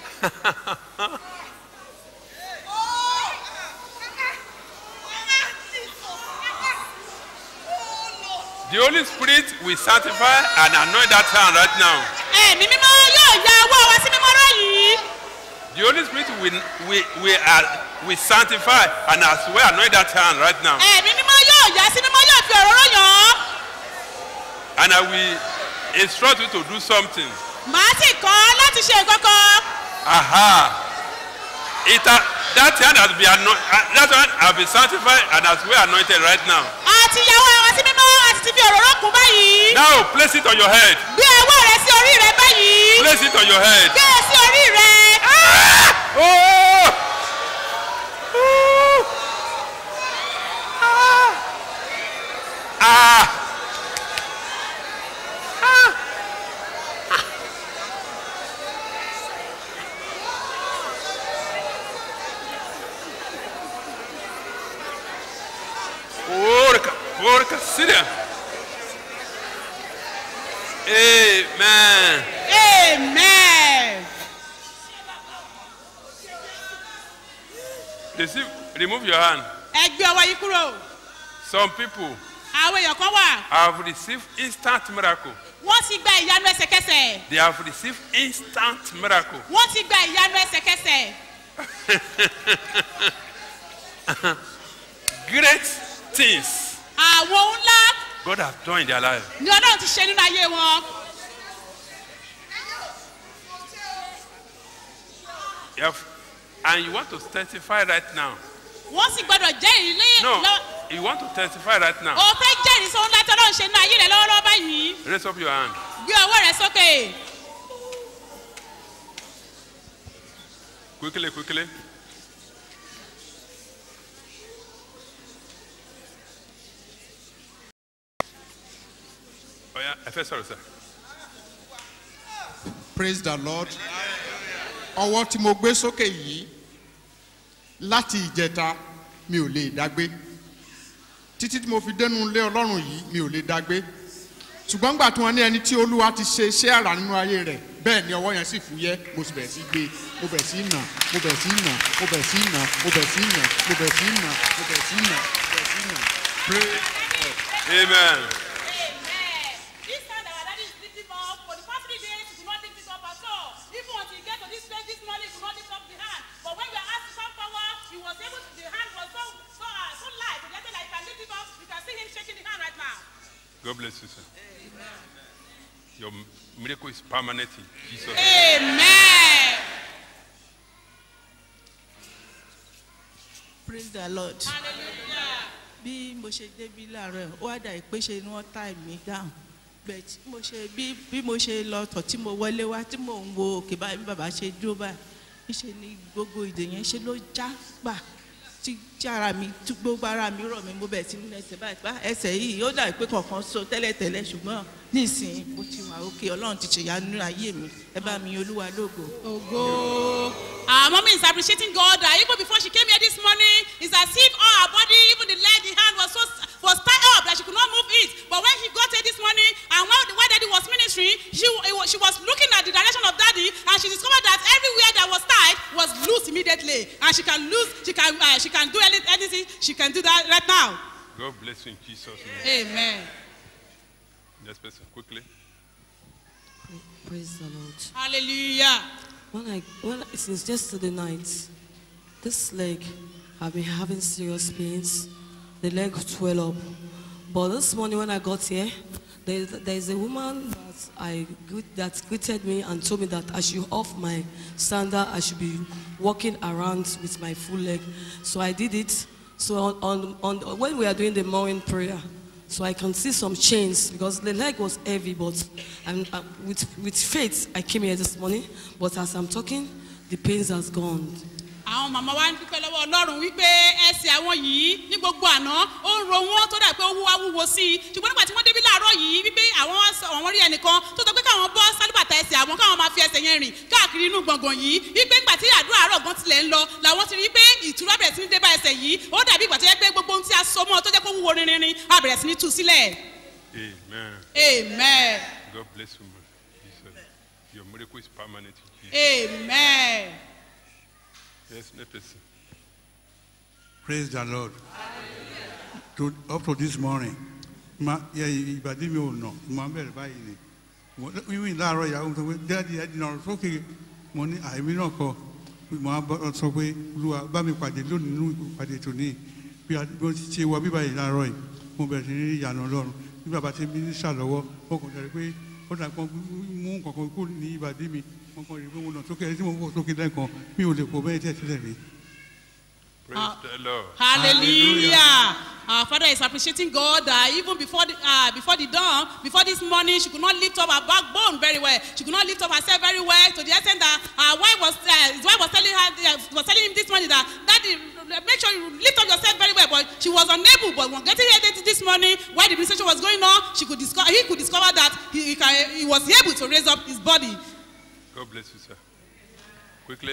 The Holy Spirit will sanctify and anoint that hand right now. ẹ̀mí mímọ́ yóò ya ọwọ́ wa sí mímọ́ báyìí The Holy Spirit will, will, will, uh, will sanctify and as well anoint that hand right now. ẹ̀mí mímọ́ yóò ya sí mímọ́ yóò fi òróró yàn án And I will instruct you to do something. màá sì kọ́ ọ láti ṣe nǹkan kan Aha. It, uh, that hand has been anointed, uh, that one has been sanctified and as well anointed right now. àti ìyàwó wa sí mímọ́ àti ti fi òróró kún báyìí Now place it on your head. gbé ọwọ́ rẹ sí orí rẹ báyìí Place it on your head. gbé e sí orí rẹ Oh! Ah! Orca Syria. Amen. amen. Receive, remove your hand. ẹ gbé ọwọ́ yín kúrò Some people àwọn èèyàn kan wà have received instant miracle. wọ́n ti gba ìyanu ẹsẹ̀kẹsẹ̀ They have received instant miracle. wọ́n ti gba ìyanu ẹsẹ̀kẹsẹ̀ Great things àwọn ohun ńlá God has done in their life. ni ọlọ́run ti ṣe nínú ayé wọn You have, and you want to testify right now. wọ́n sì gbọ́dọ̀ jẹ́rìí ní No, lọ- you want to testify right now. o fẹ́ jẹ́rìí sóhun ńlá tí ọlọ́run ṣe nínú ayé rẹ lọ́wọ́lọ́wọ́ báyìí Raise up your hand. gbé ọwọ́ rẹ sókè Quickly, quickly. Oh yeah, ẹ fẹ́ sọ̀rọ̀ sir. praise the lord ọwọ́ tí mo gbé sókè yìí láti ìjẹta mi ò lè dágbé títí tí mo fi dénú ilé ọlọ́run yìí mi ò lè dágbé ṣùgbọ́n gbà tí wọ́n ní ẹni tí olúwa ti ṣe iṣẹ́ àrà nínú ayé rẹ̀ bẹ́ẹ̀ ni ọwọ́ yẹn sì fúyẹ́ mo sì bẹ̀rẹ̀ sí gbé mo bẹ̀rẹ̀ sí nà mo bẹ̀rẹ̀ sí nà mo bẹ̀rẹ̀ sí nà mo bẹ̀rẹ̀ sí nà mo bẹ̀rẹ̀ sí nà mo bẹ̀rẹ̀ sí nà mo bẹ̀rẹ̀ sí nà pray. Amen. This time that our daddy is lifting up, for the past three days, he could not lift it up at all. Even until he get to this place this morning, he could not lift up the hand. But when we are asked some power, he was able to, the hand was so, so, uh, so light, to the extent that he can lift it up. You can see him shaking the hand right now. God bless you, sir. Your miracle is permanent in Jesus. name. Amen. praise the lord bí mo ṣe débi láàárọ̀ ó wá dà pé ṣe ni wọ́n tá mi down but mo ṣe bí bí mo ṣe lọ tọ̀ tí mo wọlé wá tí mò ń wo òkè báyìí bí bàbá ṣe dúró báyìí níṣe ni gbogbo ìdè yẹn ṣe ló já gbà tí tí ara mi tí gbogbo ara mi rọ̀ mi mo bẹ̀ sí nínú ẹsẹ̀ báyìí pa ẹsẹ̀ yìí ó dà pé kọ̀ọ̀kan so tẹ́lẹ̀tẹ́lẹ̀ ṣùgbọ́n nísìnyí mo ti wà òkè ọlọ́run ti ṣèyá nínú ayé mi ẹ bá mi olúwa lógo. Ògo. Our mommy is appreciating God that even before she came here this morning, it's as if all her body, even the leg, the hand was so was tied up that she could not move it. But when she got here this morning, and while, while daddy was ministering, she, it was, she was looking at the direction of daddy, and she discovered that everywhere that was tied was loose immediately, and she can lose, she can, uh, she can do any, anything, she can do that right now. God bless you in Jesus' name. Amen. Next person, quickly. Praise the Lord. Hallelujah. When I, when I, since yesterday night, this leg, I've been having serious pains. The leg swell up. But this morning when I got here, there, there is a woman that I greet- that greeted me and told me that I should off my sandal. I should be walking around with my full leg. So I did it. So on, on, on when we are doing the morning prayer, so I can see some chains because the leg was heavy, but I'm, uh, with, with faith I came here this morning. But as I'm talking, the pains has gone. àwọn màmá wa ń dúpẹ́ lọ́wọ́ ọlọ́run wípé ẹsẹ̀ àwọn yìí ní gbogbo àná ó ń ro wọn tó dà pé ó wúwa wúwo sí i ṣùgbọ́n nígbà tí wọ́n débi láàárọ̀ yìí wípé àwọn wá sọ- àwọn rí ẹnìkan tó sọ pé káwọn bọ́ sálíbàtà ẹsẹ̀ àwọn káwọn máa fi ẹsẹ̀ yẹn rìn káàkiri inú gbọ̀ngàn yìí wípé nígbà tí àdúrà àárọ̀ gan tilẹ̀ ń lọ làwọn ti rí pé ìtura bẹ̀rẹ̀ sí ní dé bá ẹsẹ̀ yìí ó dàbí ìgbà tó yẹ pé gbogbo ohun tí a so mọ́ ọ tó jẹ́ pé ó wúwo rinrin a bẹ̀rẹ̀ sí ní tú sílẹ̀ Amen. amen God bless you, man. Jesus. Your miracle is permanent in Jesus. amen. Yes, next person. Praise the Lord. To, up to this morning, ma yẹ ìbàdí mi ò nà ma bẹ̀rẹ̀ báyìí ni. Mo wíwí láàárọ̀ ìyàwó mi sọ pé dáàdi ẹ̀ dìnnà sókè mo ní àìmí náà kọ mo á bọ́ sọ pé olúwa bá mi pàdé lónìí nínú ìpàdé tòní bí a bí mo ti ṣe wọ bíbá yìí láàárọ̀ yìí mo bẹ̀rẹ̀ sí ní rí ìyànà ọlọ́run bí bàbá ti mi ní ṣàlọ́wọ́ ó kàn sọ pé ó dà kan mú kankan kú ní ìbàdí mi mo kàn rí pé mo nà sókè ẹni tí mo fò sókè lẹ́ẹ̀kan mi ò lè fò bẹ́ẹ̀ tẹ̀ sílẹ̀ rí. Praise the Lord. Hallelujah. Our father is appreciating God that even before the, uh, before the dawn, before this morning, she could not lift up her backbone very well. She could not lift up herself very well to the extent that her wife was, uh, his wife was telling her, uh, was telling him this morning that, Daddy, make sure you lift up yourself very well. But she was unable. But when getting here this- this morning, while the administration was going on, she could discover, he could discover that he, he, can, he was able to raise up his body. God bless you, sir. Quickly.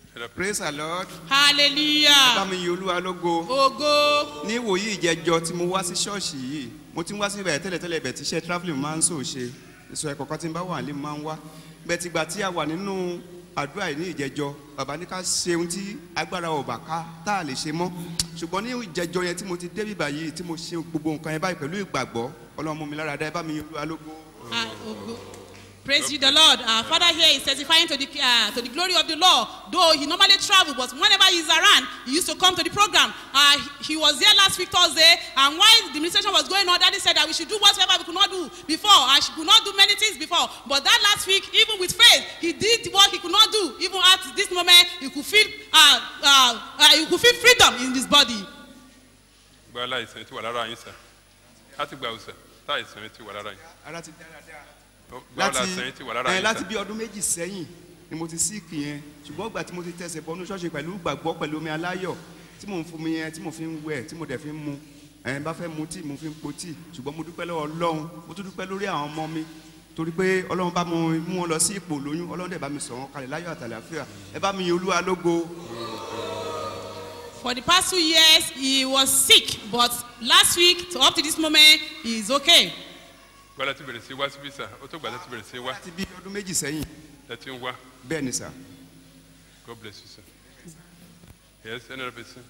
praise the lord. hallelujah bá mi yin olúwa lógo. ògo ní ìwòyí ìjẹjọ tí mo wá sí ṣọ́ọ̀ṣì yìí mo ti ń wá sí ibẹ̀ tẹ́lẹ̀tẹ́lẹ̀ ibẹ̀ tí iṣẹ́ travelling máa ń sò ṣe ìsọ ẹ̀kọ́ kan tí n bá wà ní máa ń wá bẹ́ẹ̀ ti gbà tí a wà nínú àdúrà yìí ní ìjẹjọ bàbá ní ká ṣe ohun tí agbára ọ̀bà ká tá a lè ṣe mọ́ ṣùgbọ́n ní ìjẹjọ yẹn tí mo ti dé bíbà yìí tí mo ṣe gbogbo nǹkan yẹn báyìí pẹ̀lú ìgbàgbọ́ ọlọ́run mú mi lára dá ẹ bá mi yin olúwa lógo. Ah, ògo. Praise you, the Lord. Our Father here is testifying to the uh, to the glory of the Lord. Though he normally travel, but whenever he's around, he used to come to the program. Uh, he, he was there last week Thursday, and while the administration was going on, Daddy said that we should do whatever we could not do before. and she could not do many things before, but that last week, even with faith, he did what he could not do. Even at this moment, he could feel uh, uh, uh, he could feel freedom in his body. gba aláìsàn tí wà lára yín sà láti gba òsà tá àìsàn tí wà lára yín. ara ti dáradára. gba aláìsàn tí wà lára ẹ yín láti sà. bí ọdún méjì sẹ́yìn ni mo ti síìkì yẹn ṣùgbọ́n ìgbà tí mo ti tẹ̀sẹ̀ bọ́nú ṣọ́ọ̀ṣì pẹ̀lú gbàgbọ́ pẹ̀lú omi aláyọ̀ tí mò ń fún mi yẹn tí mo fi ń wẹ̀ tí mo dẹ̀ fi ń mu ẹ̀ bá fẹ́ mu tíì mo fi ń po tíì ṣùgbọ́n mo dúpẹ́ lọ́wọ́ ọlọ́run mo tún dúpẹ́ lórí àwọn ọmọ mi torí pé ọlọ́run bá mo mú wọn lọ sí ipò lóyún ọlọ́run dẹ̀ bá mi sọ̀ wọn kalẹ̀ láyọ̀ àtàlàfíà ẹ bá mi yin olúwa lógo. For the past two years, he was sick, but last week, to up to this moment, he is okay. gbọ́dọ̀ ti bẹ̀rẹ̀ sí wá síbí sà ó tó gbàdọ̀ ti bẹ̀rẹ̀ sí wá. láti bí ọdún méjì sẹ́yìn. ẹ ti ń wá. bẹ́ẹ̀ ni sà. God bless you sir. Yes, another person.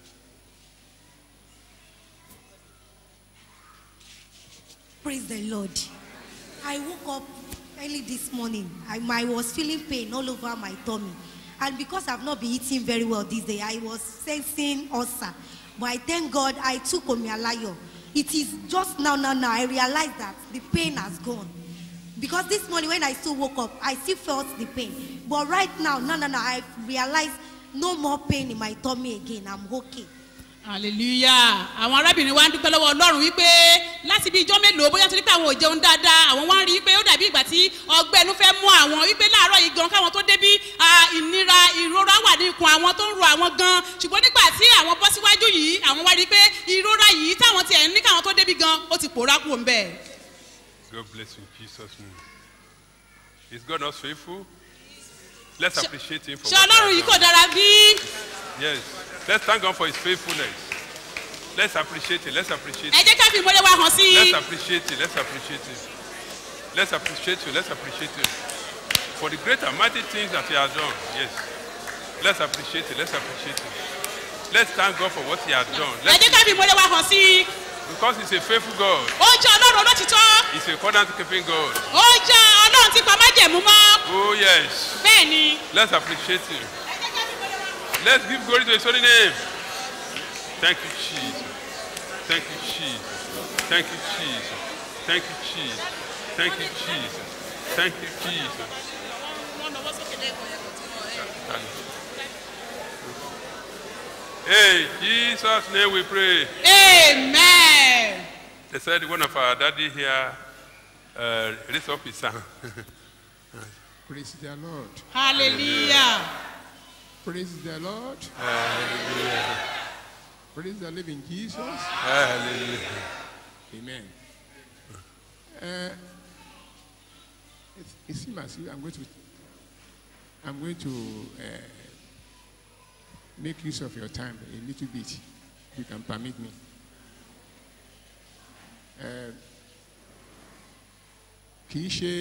Praise the Lord. I woke up early this morning. I, I was feeling pain all over my tummy. And because I've not been eating very well this day, I was sensing ulcer. But I thank God I took Omialayo. It is just now, now, now, I realized that the pain has gone. Because this morning when I still woke up, I still felt the pain. But right now, no, no, no, I realized no more pain in my tummy again. I'm okay. hallelujah àwọn arábìnrin wa ń dúpẹ́ lọ́wọ́ ọlọ́run wípé láti bí ijọ́ mélòó bóyá torí pé àwọn ò jẹun dáadáa àwọn wá ń rí i pé ó dàbí ìgbà tí ọgbẹ́ inú fẹ́ mú àwọn wípé láàárọ̀ yìí gan káwọn tó débí ah, ìnira ìrora wà ní ikùn àwọn tó ń ro àwọn gan ṣùgbọ́n nígbà tí àwọn bọ́ síwájú yìí àwọn wá rí i pé ìrora yìí táwọn tiẹ̀ ní káwọn tó débí gan ó ti pòórá kúrò ń bẹ̀. God bless you in Jesus' name. Is God not faithful? Let's appreciate him for ṣé what he ọlọ́run has yìí kò done. dára bí? Yes. Let's thank God for his faithfulness. Let's appreciate it. Let's appreciate ẹ it. jẹ́ ká fi ìmọ̀lẹ́ wa hàn sí i. Let's appreciate it. Let's appreciate it. Let's appreciate you. Let's appreciate it. For the great and mighty things that he has done. Yes. Let's appreciate it. Let's appreciate it. Let's thank God for what he has done. ẹ Let's, jẹ́ ká fi ìmọ̀lẹ́ wa hàn sí i. because he's a faithful God. ó jẹ́ ọlọ́run olótìtọ́. He's a covenant keeping God. ó jẹ́ ọlọ́run tí pa májẹ̀mú mọ́. Oh, yes. bẹ́ẹ̀ ni. Let's appreciate him. Let's give glory to his holy name. Thank you, Jesus. Thank you, Jesus. Thank you, Jesus. Thank you, Jesus. Thank you, Jesus. Thank you, Jesus. Hey, Jesus' name we pray. amen. They said one of our daddy here uh, raised up his son. Praise the Lord. hallelujah. Praise the Lord. Hallelujah. Praise the living Jesus. Hallelujah. Amen. Uh, it, it seems as if I'm going to, I'm going to uh, make use of your time a little bit, if you can permit me. Uh, kì í ṣe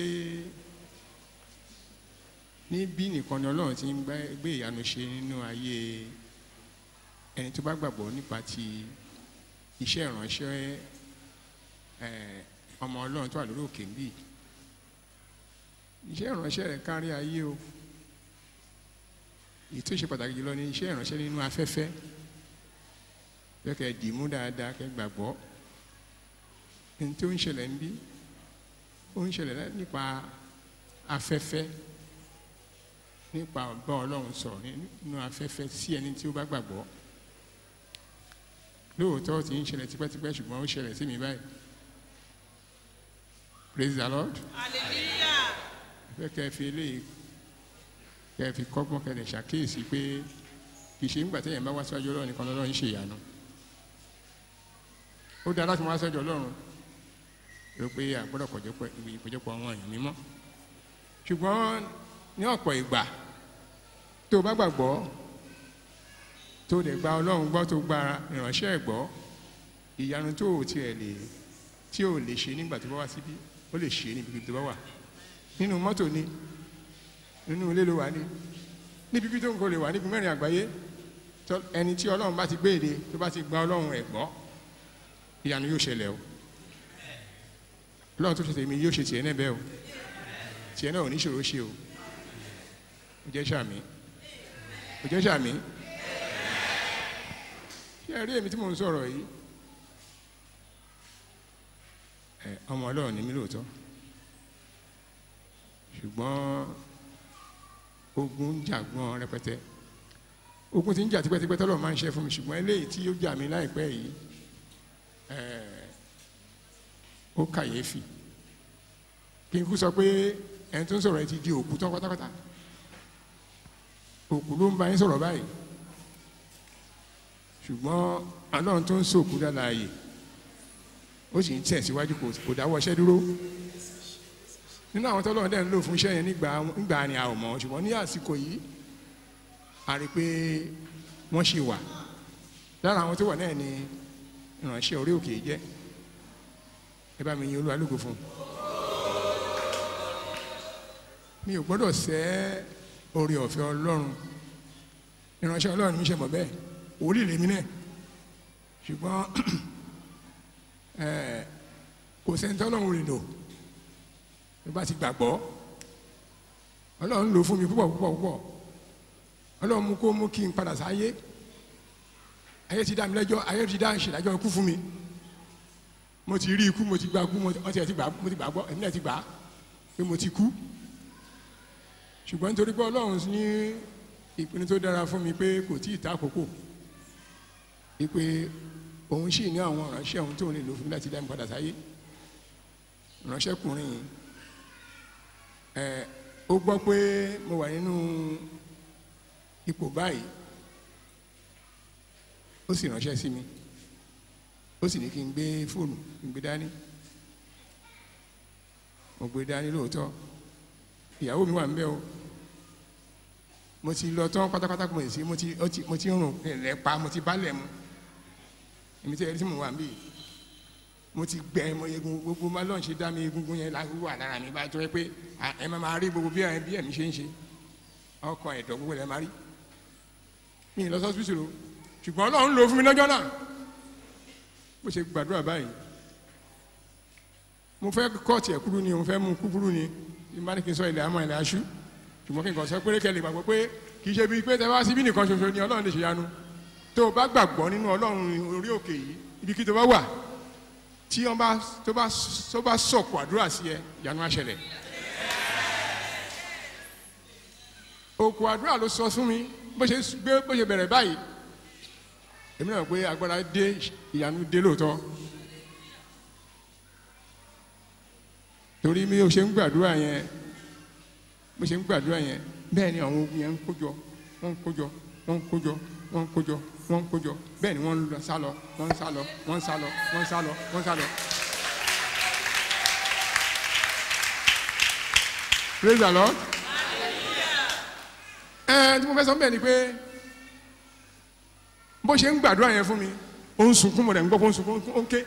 níbí nìkan ni ọlọ́run ti ń gbá- gbé ìyanu ṣe nínú ayé ẹni tó bá gbàgbọ́ nípa ti iṣẹ́ ìránṣẹ́ eh, ọmọ ọlọ́run tó wà lórí òkè ń bì iṣẹ́ ìránṣẹ́ rẹ̀ kárí ayé o èyí tó ṣe pàtàkì jùlọ ni iṣẹ́ ìránṣẹ́ nínú afẹ́fẹ́ bẹ́ẹ̀ kẹ́ ẹ dì í mú dáadáa kẹ́ ẹ gbàgbọ́ ẹni tó ń ṣẹlẹ̀ ń bí ó ń ṣẹlẹ̀ lá- nípa afẹ́fẹ́ nípa ọba ọlọ́run sọ̀rọ̀ nínú afẹ́fẹ́ sí ẹni tí ó bá gbàgbọ́ lóòótọ́ ti ń ṣẹlẹ̀ tipẹ́tipẹ́ ṣùgbọ́n ó ṣẹlẹ̀ sí mi báyìí praise the lord hallelujah. fẹ́ kẹ́ ẹ fi eléyìí kẹ́ ẹ fi kọ́gbọ́n kẹ́ ẹ lè ṣàkíyèsí pé kì í ṣe nígbà téèyàn bá wá síwájú ọlọ́run nìkan lọ́lọ́run ń ṣe ìyanu ó dáa láti wá síwájú ọlọ́run rò pé àgbọ́dọ̀ kọjọpọ̀ ìpéjọpọ̀ àwọn èèyàn mímọ́ ṣùgbọ́n ní ọ̀pọ̀ ìgbà tó o bá gbàgbọ́ tó dẹ̀ gba ọlọ́run gbọ́ tó gba ìránṣẹ́ ẹ̀ gbọ́ ìyanu tó ò tiẹ̀ lè tí ò lè ṣe nígbà tó bá wá síbí ó lè ṣe níbi tó bá wà nínú mọ́tò ni nínú ilé ló wà ní níbi bí tó ń kó lè wà níbi mẹ́rin àgbáyé tó- ẹni tí ọlọ́run bá ti gbé èdè tó bá ti gba ọlọ́run ẹ̀ gbọ́ ìyanu yóò ṣẹlẹ̀ o ọlọ́run tó ṣe tèmi yóò ṣe tiẹ̀ náà bẹ́ẹ̀ o tiẹ̀ náà ò ní ṣòro ṣe o ó jẹ́ sàmì ó jẹ́ sàmì ṣé ẹ rí èmi tí mò ń sọ̀rọ̀ yìí ẹ ọmọ ọlọ́run ni mí lóòótọ́ ṣùgbọ́n ogun ń jà gbọ́n rẹpẹtẹ ogun ti ń jà tipẹ́tipẹ́ tọ́lọ̀ máa ń ṣe fún mi ṣùgbọ́n eléyìí tí ó jà mí láìpẹ́ yìí ẹ ó kàyéfì kí n kú sọ pé ẹni tó ń sọ̀rọ̀ ẹ ti di òkú tán pátápátá òkú ló ń bá yín sọ̀rọ̀ báyìí ṣùgbọ́n ọlọ́run tó ń sòkú dáláàyè ó sì ń tẹ̀síwájú kò kò dáwọ́ iṣẹ́ dúró nínú àwọn tọ́lọ́run dẹ̀ ń lò fún iṣẹ́ yẹn nígbà nígbà ni a ò mọ̀ ṣùgbọ́n ní àsìkò yìí a rí i pé wọ́n ṣì wà lára àwọn tó wà náà ni ìránṣẹ́ orí òkè jẹ́ ẹ bá mi yin olúwa lógo fún un mi ò gbọ́dọ̀ sẹ́ orí ọ̀fẹ́ ọlọ́run ìránṣẹ́ ọlọ́run mi ṣe mọ̀ bẹ́ẹ̀ wòlíì lèmi náà ṣùgbọ́n ẹ̀, kò sẹ́ńtẹ́ ọlọ́run rìn lò bí bá ti gbàgbọ́ ọlọ́run lò fún mi púpọ̀ púpọ̀ púpọ̀ ọlọ́run mú kó mú kí n padà sáyé ayé ti dá mi lẹ́jọ́ ayé ti dá ìṣèdájọ́ ikú fún mi mo ti rí ikú mo ti gba ikú mo ti wọ́n ti ẹ̀ ti gbà mo ti gbàgbọ́ èmi náà ti gbà á pé mo ti kú ṣùgbọ́n nítorí pé ọlọ́run ní ìpinnu tó dára fún mi pé kò tí ì ta àkókò wípé òun sì ní àwọn ìránṣẹ́ òun tó lè lò fún mi láti dá mi padà sáyé ìránṣẹ́kùnrin yìí ẹ ó gbọ́ pé mo wà nínú ipò báyìí ó sì ránṣẹ́ sí mi ó sì ní kí n gbé fóònù kí n gbé dání mo gbé dání lóòótọ́ ìyàwó mi wà ń bẹ̀ o mo ti lọ tán pátápátá mo sì mo ti ó ti- mo ti ń rùn lẹ̀ pa mo ti bálẹ̀ mu èmi tí ẹ rí tí mo wà ń bì mo ti gbẹ mo egun gbogbo máa lọ́n ṣe dá mi egungun yẹn la wà lára mi bá jọ pé à, ẹ máa máa rí gbogbo bí ẹ bí ẹ̀mí ṣe ń ṣe ọkàn ẹ̀dọ̀ gbogbo ẹ̀ máa rí mi ì lọ sọ́sibítù o ṣùgbọ́n ọlọ́run lò fún mi lọ́jọ́ náà bó ṣe gbàdúrà báyìí mo fẹ́ kọ́ọ̀tì ẹ̀ kúrú ni mo fẹ́ mú kúkúrú ni bí má ní kí n sọ ilẹ̀ àmọ́ ilẹ̀ aṣú ṣùgbọ́n kí n kàn sọ pé kẹ́lẹ́ gbàgbọ́ pé kì í ṣe bíi pé tẹ wá síbí nìkan ṣoṣo ni ọlọ́run lè ṣe yanu tó o bá gbàgbọ́ nínú ọlọ́run orí òkè yìí ibi kí tó bá wà tí wọ́n bá tó bá tó bá sọ̀kò àdúrà sí ẹ ìyanu á ṣẹlẹ̀ òkú àdúrà ló sọ fún mi bó ṣe gbé bó ṣe bẹ̀rẹ̀ báyìí èmi náà pé agbára dé ìyanu dé lóòótọ́ torí mi ò ṣe ń gbàdúrà yẹn bó ṣe ń gbàdúrà yẹn bẹ́ẹ̀ ni àwọn ogun yẹn ń kójọ wọ́n ń kójọ wọ́n ń kójọ wọ́n ń kójọ wọ́n ń kójọ bẹ́ẹ̀ ni wọ́n ń lọ sálọ wọ́n ń sálọ wọ́n ń sálọ wọ́n ń sálọ wọ́n ń sálọ. praise the lord. ẹ tí mo fẹ́ sọ bẹ́ẹ̀ ni pé bó ṣe ń gbàdúrà yẹn fún mi ó ń sunkún mo rẹ̀ ń gbọ́ pé ó ń sunkún ó ń ké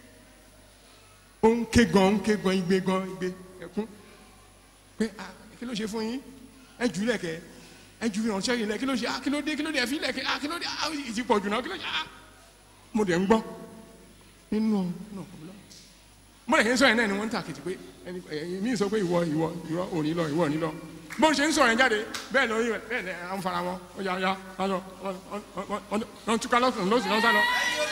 ó ń ké gan ó ń ké gan igbe gan igbe ẹkún pé ah kí ló ṣe fún yín ẹ jù ú lẹ̀kẹ́ ẹ jù ìrànṣẹ́ yìí lẹ̀ kí ló ṣe ah kí ló dé kí ló dé ẹ fi lẹ̀kẹ́ ah kí ló dé ah ìtì pọ̀ jù náà kí ló ṣe ah mo dẹ̀ ń gbọ́ nínú náà mo lè ṣe ń sọ yẹn náà ni wọ́n ń tà kìtì pé ẹni ẹ̀yin mi sọ pé ìwọ ìwọ ìwọ òní lọ ìwọ òní lọ bó ṣe ń sọ yẹn jáde bẹ́ẹ̀ lọ rí bẹ́ẹ̀ lẹ́ à ń fara wọn ó yà yà wọn lọ wọn túká lọ́sùn lọ́sùn lọ́sùn lọ.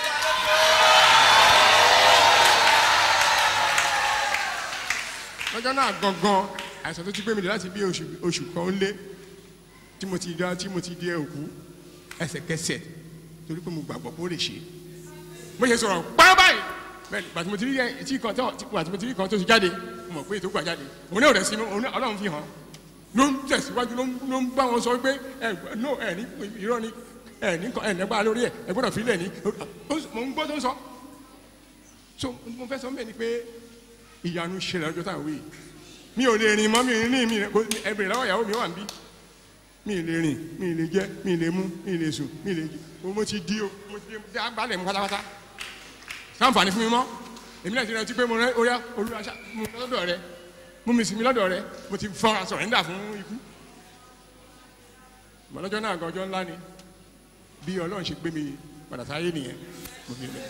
lọ́jọ́ náà gangan àìsàn tó ti gbé mi dé láti bí oṣù oṣù kan ó lé tí mo ti dá tí mo ti di òkú ẹsẹ̀kẹsẹ̀ torí pé mo gbàgbọ́ pé ó lè ṣe mo ṣe sọ̀rọ̀ pàrọ̀ báyìí bẹ́ẹ̀ni bàtí mo ti rí ẹ tí kan tó bàtí mo ti rí kan tó ti jáde mo mọ̀ pé ètò gbà jáde òun náà rẹ̀ sí mi òun náà ọlọ́run fi hàn ló ń tẹ̀síwájú ló ń ló ń bá wọn sọ pé ẹ no ẹ ní irọ́ ni ẹ ní ẹ nípa lórí ẹ ẹ gbọ́dọ̀ fi lẹ̀ ní mo ń gbọ́ tó ń sọ so mo fẹ́ sọ bẹ́ẹ̀ ni pé ìyanu ṣẹlẹ̀ ọjọ́ táwọn wí mi ò lè rìn mọ́ mi ò ní mi ẹ bèrè lọ́wọ́ ìyàwó mi wà ń bí mi ì lè rìn mi ì lè jẹ mi ì lè mú mi ì lè sùn mi ì lè jí o mo ti di o mo ti di agbálẹ̀ mu pátápátá sáǹfààní fún mi mọ́ èmi náà ti rántí pé mo rẹ orí olúwa ṣá mo lọ lọ́dọ̀ rẹ mú mi sinmi lọ́dọ̀ rẹ mo ti fọ́ra sọ̀rẹ́ńdà fún ikú mọ̀lọ́jọ́ náà gan ọjọ́ ńlá ni bí ọlọ́run ṣe gbé mi padà sáyé nìyẹn mo fi lè.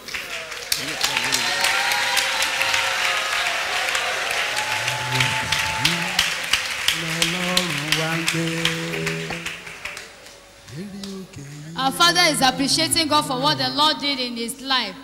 Our father is appreciating God for what the Lord did in his life.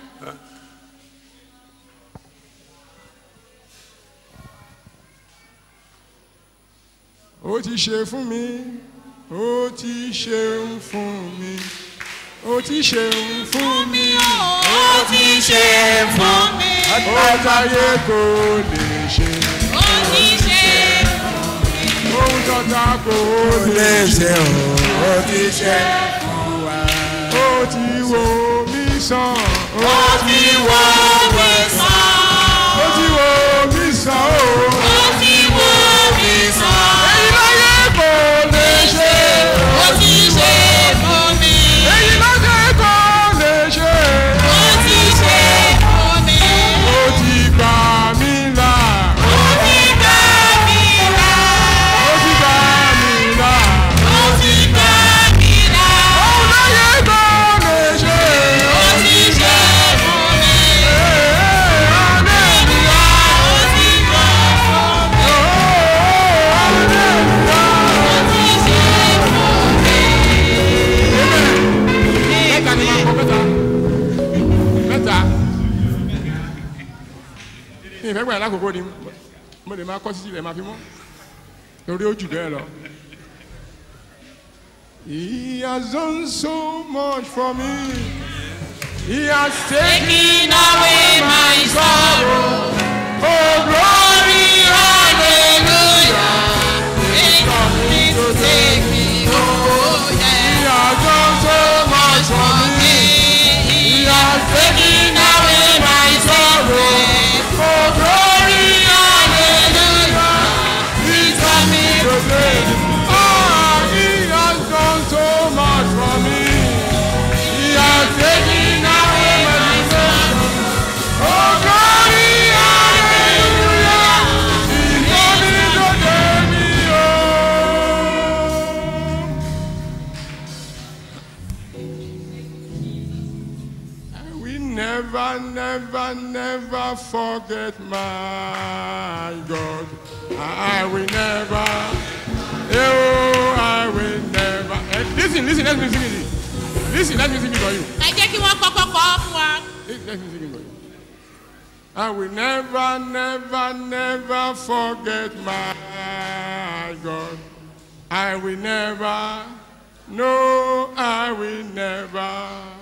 ó ti ṣe fún mi ó ti ṣeun fún mi ó ti ṣeun fún mi ó ti ṣe fún mi ó táyé kò lè ṣe ó ti ṣe fún mi. ohun tọ́ta kò lè ṣe ó ti ṣe fún wa ó ti wo mi sàn ó ti wo mi sàn ó ti wo mi sàn ó ti wo mi sàn èyí láyé kò lè ṣe ó ti ṣe fún mi èyí láyé kò lè ṣe ó ti ṣe fún mi ó ti gbà mí là ó ti gbà mí là ó ti gbà mí là ó ti gbà mí là òun láyé kò lè ṣe ó ti ṣe fún mi hallelujah ó ti gbà fún mi hallelujah ó ti ṣe fún mi. mẹ́ta ni máa kọ mẹ́ta mẹ́ta ní ìfẹ́ gbàdá lákòókò ni mo lè máa kọ́ títí rẹ̀ máa fi mọ́ torí ó jù bẹ́ẹ̀ lọ. He has done so much for me. He has taken away my sorrow. Oh, glory, hallelujah. He coming to take me home. He has done so much for me. He has taken away my sorrow. Oh, glory, hallelujah. He's coming to take me Ah, he has done so much for me. He has taken away my sorrow. Oh, glory, hallelujah. He's coming to take me home. I will never, never, never forget my God. I will never, oh, I will never. Eh, listen, listen, let me sing it. Listen, let me sing it for you. ẹ jẹ́ kí wọ́n kọ́kọ́ kọ́ fún wa. Listen, let me sing it for you. I will never, never, never forget my God. I will never, no, I will never.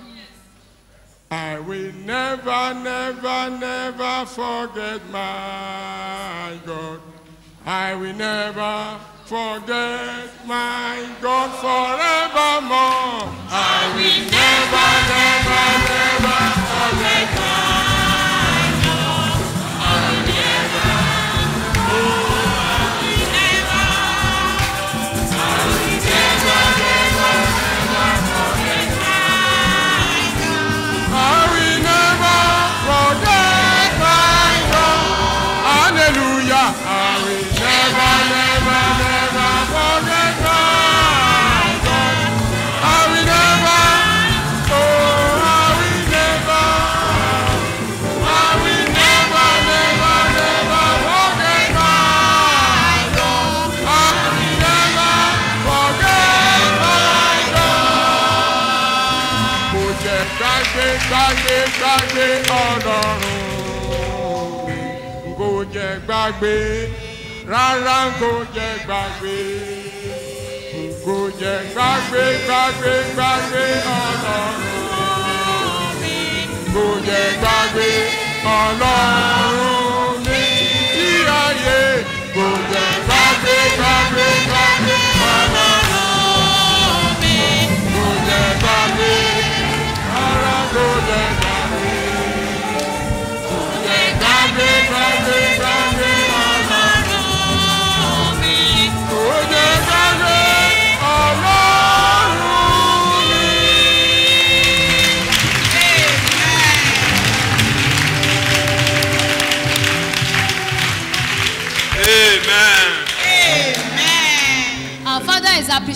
I will never, never, never forget my God. I will never forget my God forevermore. I will never, never, never forget my God. I will never, oh, I will never, I will never, never, never forget my God. I will never forget my God. Hallelujah. I will never, never, never forget my God. I will never, oh, I will never, I will never, never, never forget my God. I will never forget my God. Kò jẹ́ gbàgbé, gbàgbé, gbàgbé ọlọ́run mi. Kò jẹ́ gbàgbé, rárá kò jẹ́ gbàgbé. Kò jẹ́ gbàgbé, gbàgbé, gbàgbé ọlọ́run mi. Kò jẹ́ gbàgbé ọlọ́run mi. Tí ayé kò jẹ́ gbàgbé, gbàgbé, gbàgbé ọlọ́run mi. Kò jẹ́ gbàgbé, rárá kò jẹ́ gbàgbé. Kò jẹ́ gbàgbé, gbàgbé, gbàgbé ọlọ́run mi. Kò jẹ́ gbàgbé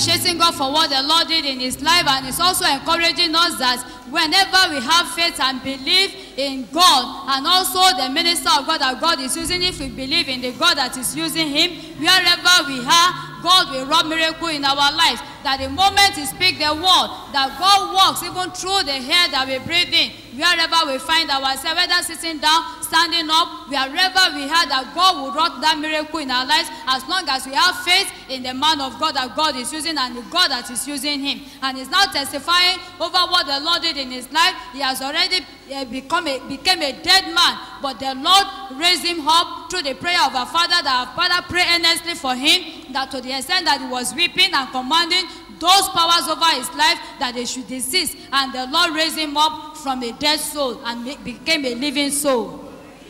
appreciating God for what the Lord did in his life and is also encouraging us that whenever we have faith and believe in God and also the minister of God that God is using, if we believe in the God that is using him, wherever we are, God will wrought miracle in our lives. That the moment He speak the word, that God works even through the air that we breathe in. Wherever we find ourselves, whether sitting down, standing up, wherever we are, that God will wrought that miracle in our lives as long as we have faith in the man of God that God is using and the God that is using him. And he's now testifying over what the Lord did in his life. He has already uh, become a, became a dead man, but the Lord raised him up through the prayer of our Father that our Father prayed earnestly for him, that to the extent that he was weeping and commanding those powers over his life that they should desist. And the Lord raised him up from a dead soul and ma- became a living soul.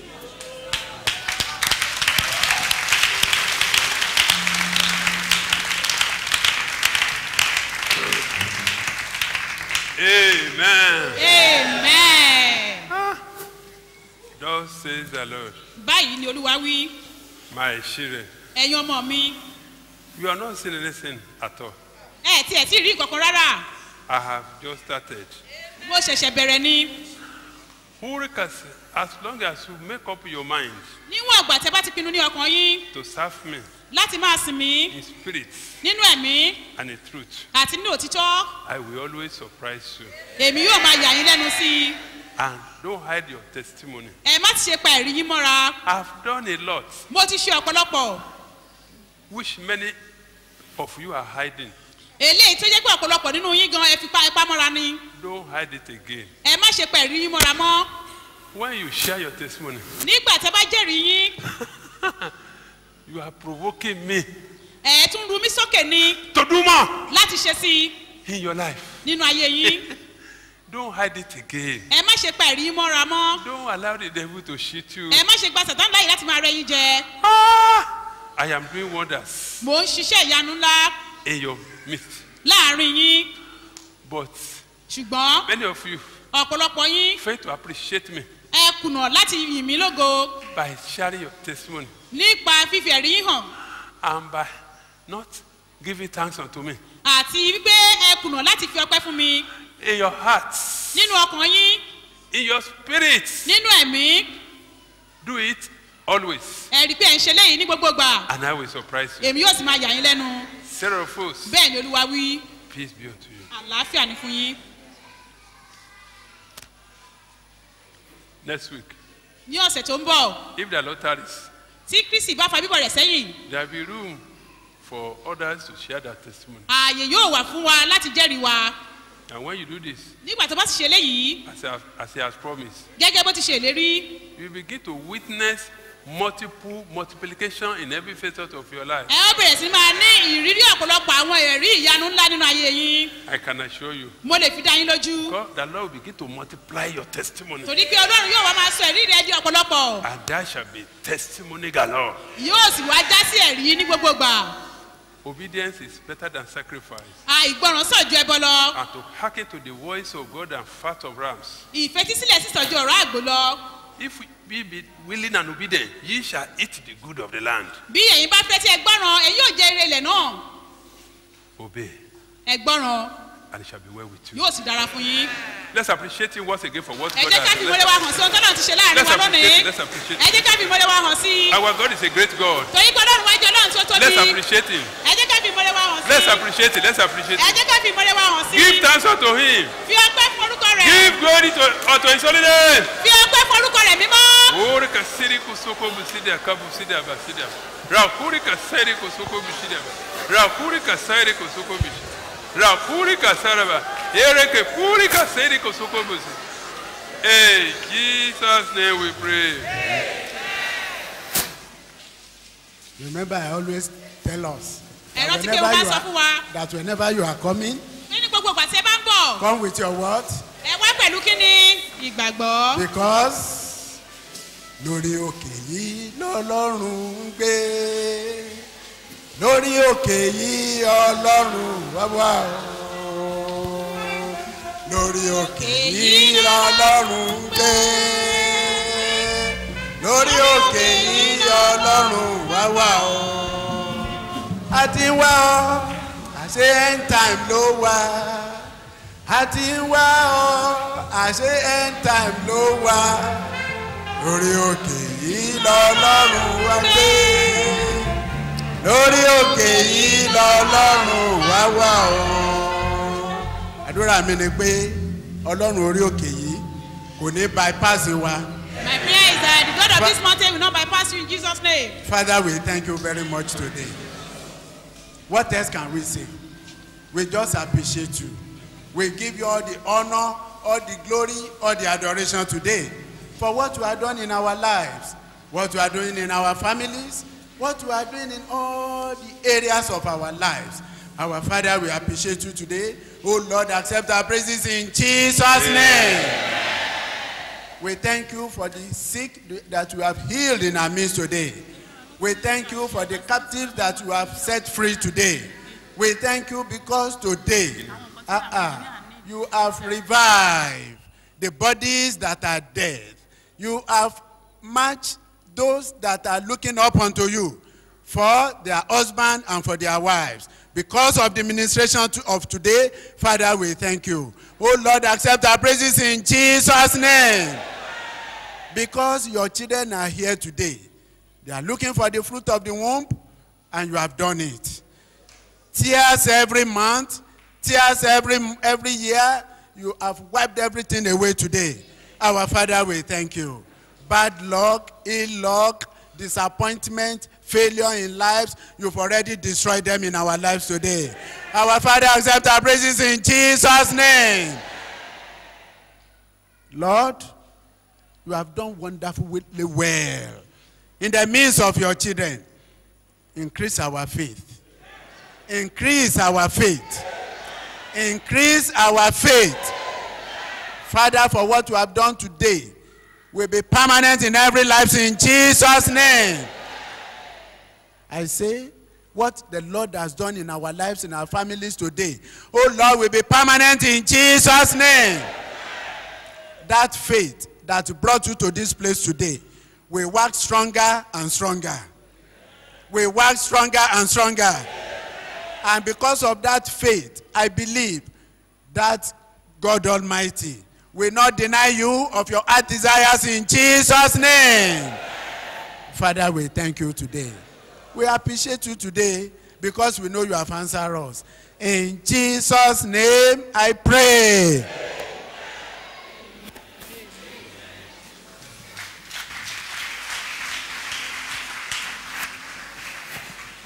Amen. amen. Thus says the Lord, báyìí ni olúwa wí my children, ẹ̀yin ọmọ mi you are not seeing anything at all. ẹ tí ẹ tí ì rí kankan rárá I have just started. mo ṣẹ̀ṣẹ̀ bẹ̀rẹ̀ ni Hurricanes, as long as you make up your mind níwọ̀n àgbà tẹ bá ti pinnu ní ọkàn yín to serve me láti máa sìn mí in spirit nínú ẹ̀mí and in truth, àti nínú òtítọ́ I will always surprise you. èmi yóò máa yà yín lẹ́nu sí i And don't hide your testimony. ẹ má ti ṣe pa ẹ̀rí yín mọ́ra I've done a lot, mo ti ṣe ọ̀pọ̀lọpọ̀ which many of you are hiding. eléyìí tó jẹ́ pé ọ̀pọ̀lọpọ̀ nínú yín gan ẹ fi pa ipá mọ́ra ni Don't hide it again. ẹ má ṣe pa ẹ̀rí yín mọ́ra mọ́ When you share your testimony, nígbà tẹ bá jẹ́rìí yín you are provoking me ẹ tún ru mí sókè ni to do more láti ṣe sí i in your life. nínú ayé yín Don't hide it again. ẹ má ṣe pa ẹ̀rí yín mọ́ra mọ́ Don't allow the devil to cheat you. ẹ má ṣe gba sàtán láyè láti máa rẹ yín jẹ I am doing wonders mò ń ṣiṣẹ́ ìyanu ńlá in your midst. láàrin yín But ṣùgbọ́n many of you ọ̀pọ̀lọpọ̀ yín fail to appreciate me ẹ kùnà láti yìn mí lógo by sharing your testimony nípa fífi ẹ̀rí yín hàn and by not giving thanks unto me. àti wípé ẹ kùnà láti fi ọpẹ́ fún mi In your hearts, nínú ọkàn yín in your spirit, nínú ẹ̀mí do it always. ẹ rí i pé ẹ̀ ń ṣe léyìí ní gbogbo gbà And I will surprise you. èmi yóò sì máa yà yín lẹ́nu Sarah of hosts, bẹ́ẹ̀ ni olúwa wí peace be unto you. àlàáfíà ní fún yín Next week, ní ọ̀sẹ̀ tó ń bọ̀ if the Lord tarries, tí kristi bá fa bíbọ̀ rẹ̀ sẹ́yìn there will be room for others to share their testimony. ààyè yóò wà fún wa láti jẹ́rìí wa And when you do this, nígbà tó bá ti ṣe léyìí as he has, as he has promised, gẹ́gẹ́ bó ti ṣe ìlérí you begin to witness multiple multiplication in every facet of your life. ẹ ó bẹ̀rẹ̀ sí máa ní ìrírí ọ̀pọ̀lọpọ̀ àwọn ẹ̀rí ìyanu ńlá nínú ayé yín I can assure you. mo lè fi dá yín lójú God, the Lord will begin to multiply your testimony. torí pé ọlọ́run yóò wá máa sọ ẹ̀rí rẹ̀ di ọ̀pọ̀lọpọ̀ And that shall be testimony galore. yóò sì wá já sí ẹ̀rí ní gbogbo gbà Obedience is better than sacrifice. àìgbọràn sàn ju ẹbọ lọ And to hearken to the voice of God and fat of rams. ìfetísílẹ̀ sísàn ju ọ̀rọ̀ àgbò lọ If we be willing and obedient, ye shall eat the good of the land. bí ẹ̀yin bá fẹ́ tí ẹ gbọ́ràn ẹ̀yin yóò jẹ eré ilẹ̀ náà Obey, ẹ gbọ́ràn and it shall be well with you. yóò sì dára fún yín Let's appreciate him once again for what ẹ God jẹ́ ká has fi done. ìmọ̀lẹ́ wa hàn sí ohun tọ́lá ti ṣe láàrin Let's wa appreciate lónìí it. Let's appreciate ẹ it. jẹ́ ká fi ìmọ̀lẹ́ wa hàn sí Our God is a great God. torí pé ọlọ́run wájú ọlọ́run tó tóbi Let's appreciate him. ẹ jẹ́ ká fi ìmọ̀lẹ́ wa hàn sí Let's appreciate it. Let's appreciate ẹ it. jẹ́ ká fi ìmọ̀lẹ́ wa hàn sí Give thanks unto him. fi ọpẹ́ forúkọ rẹ̀ Give glory to, unto his holy name. fi ọpẹ́ forúkọ rẹ̀ mímọ́ Ori kasiri kusoko busida kabu sida basida. Rakuri kasiri kusoko busida. Rakuri kasiri kusoko busida. Rakuri kasaraba. Ereke puri kasiri kusoko busida. In Jesus' name we pray. Remember, I always tell us ẹ that rántí pé whenever, mo máa you sọ fún wa are, that whenever you are coming, nínú gbogbo ìgbà tí ẹ bá ń bọ̀ come with your what? ẹ wá pẹ̀lú kíni ìgbàgbọ́ Because lórí òkè yìí lọ́lọ́run ń gbé. Lórí òkè yìí ọlọ́run wá wá o. Lórí òkè yìí lọ́lọ́run ń gbé. Lórí òkè yìí ọlọ́run wá wá o. A ti wá ọ, a ṣé end time ló wà àti ń wá ọ àṣé end time ló wà lórí òkè yìí lọ́lọ́run wá gbé lórí òkè yìí lọ́lọ́run wá wà o. àdúrà mi ni pé ọlọ́run orí òkè yìí kò ní bypass wa. My prayer is that the God of this mountain will not bypass you in Jesus' name. Father, we thank you very much today. What else can we say? We just appreciate you. We give you all the honor, all the glory, all the adoration today for what you are doing in our lives, what you are doing in our families, what you are doing in all the areas of our lives. Our Father, we appreciate you today. Oh Lord, accept our praises in Jesus' name. We thank you for the sick that you have healed in our midst today. We thank you for the captives that you have set free today. We thank you because today, uh-uh, you have revived the bodies that are dead. You have matched those that are looking up unto you for their husband and for their wives. Because of the ministration to- of today, Father, we thank you. Oh Lord, accept our praises in Jesus' name. Because your children are here today, they are looking for the fruit of the womb, and you have done it. Tears every month, tears every, every year, you have wiped everything away today. Our Father, we thank you. Bad luck, ill luck, disappointment, failure in lives, you've already destroyed them in our lives today. Our Father, accept our praises in Jesus' name. Lord, you have done wonderfully well. In the midst of your children, increase our faith. Increase our faith. Increase our faith. Father, for what you have done today will be permanent in every life in Jesus' name. I say, what the Lord has done in our lives, in our families today, oh Lord, will be permanent in Jesus' name. That faith that brought you to this place today will work stronger and stronger. Will work stronger and stronger. And because of that faith, I believe that God Almighty will not deny you of your heart desires in Jesus' name. Father, we thank you today. We appreciate you today because we know you have answered us. In Jesus' name, I pray.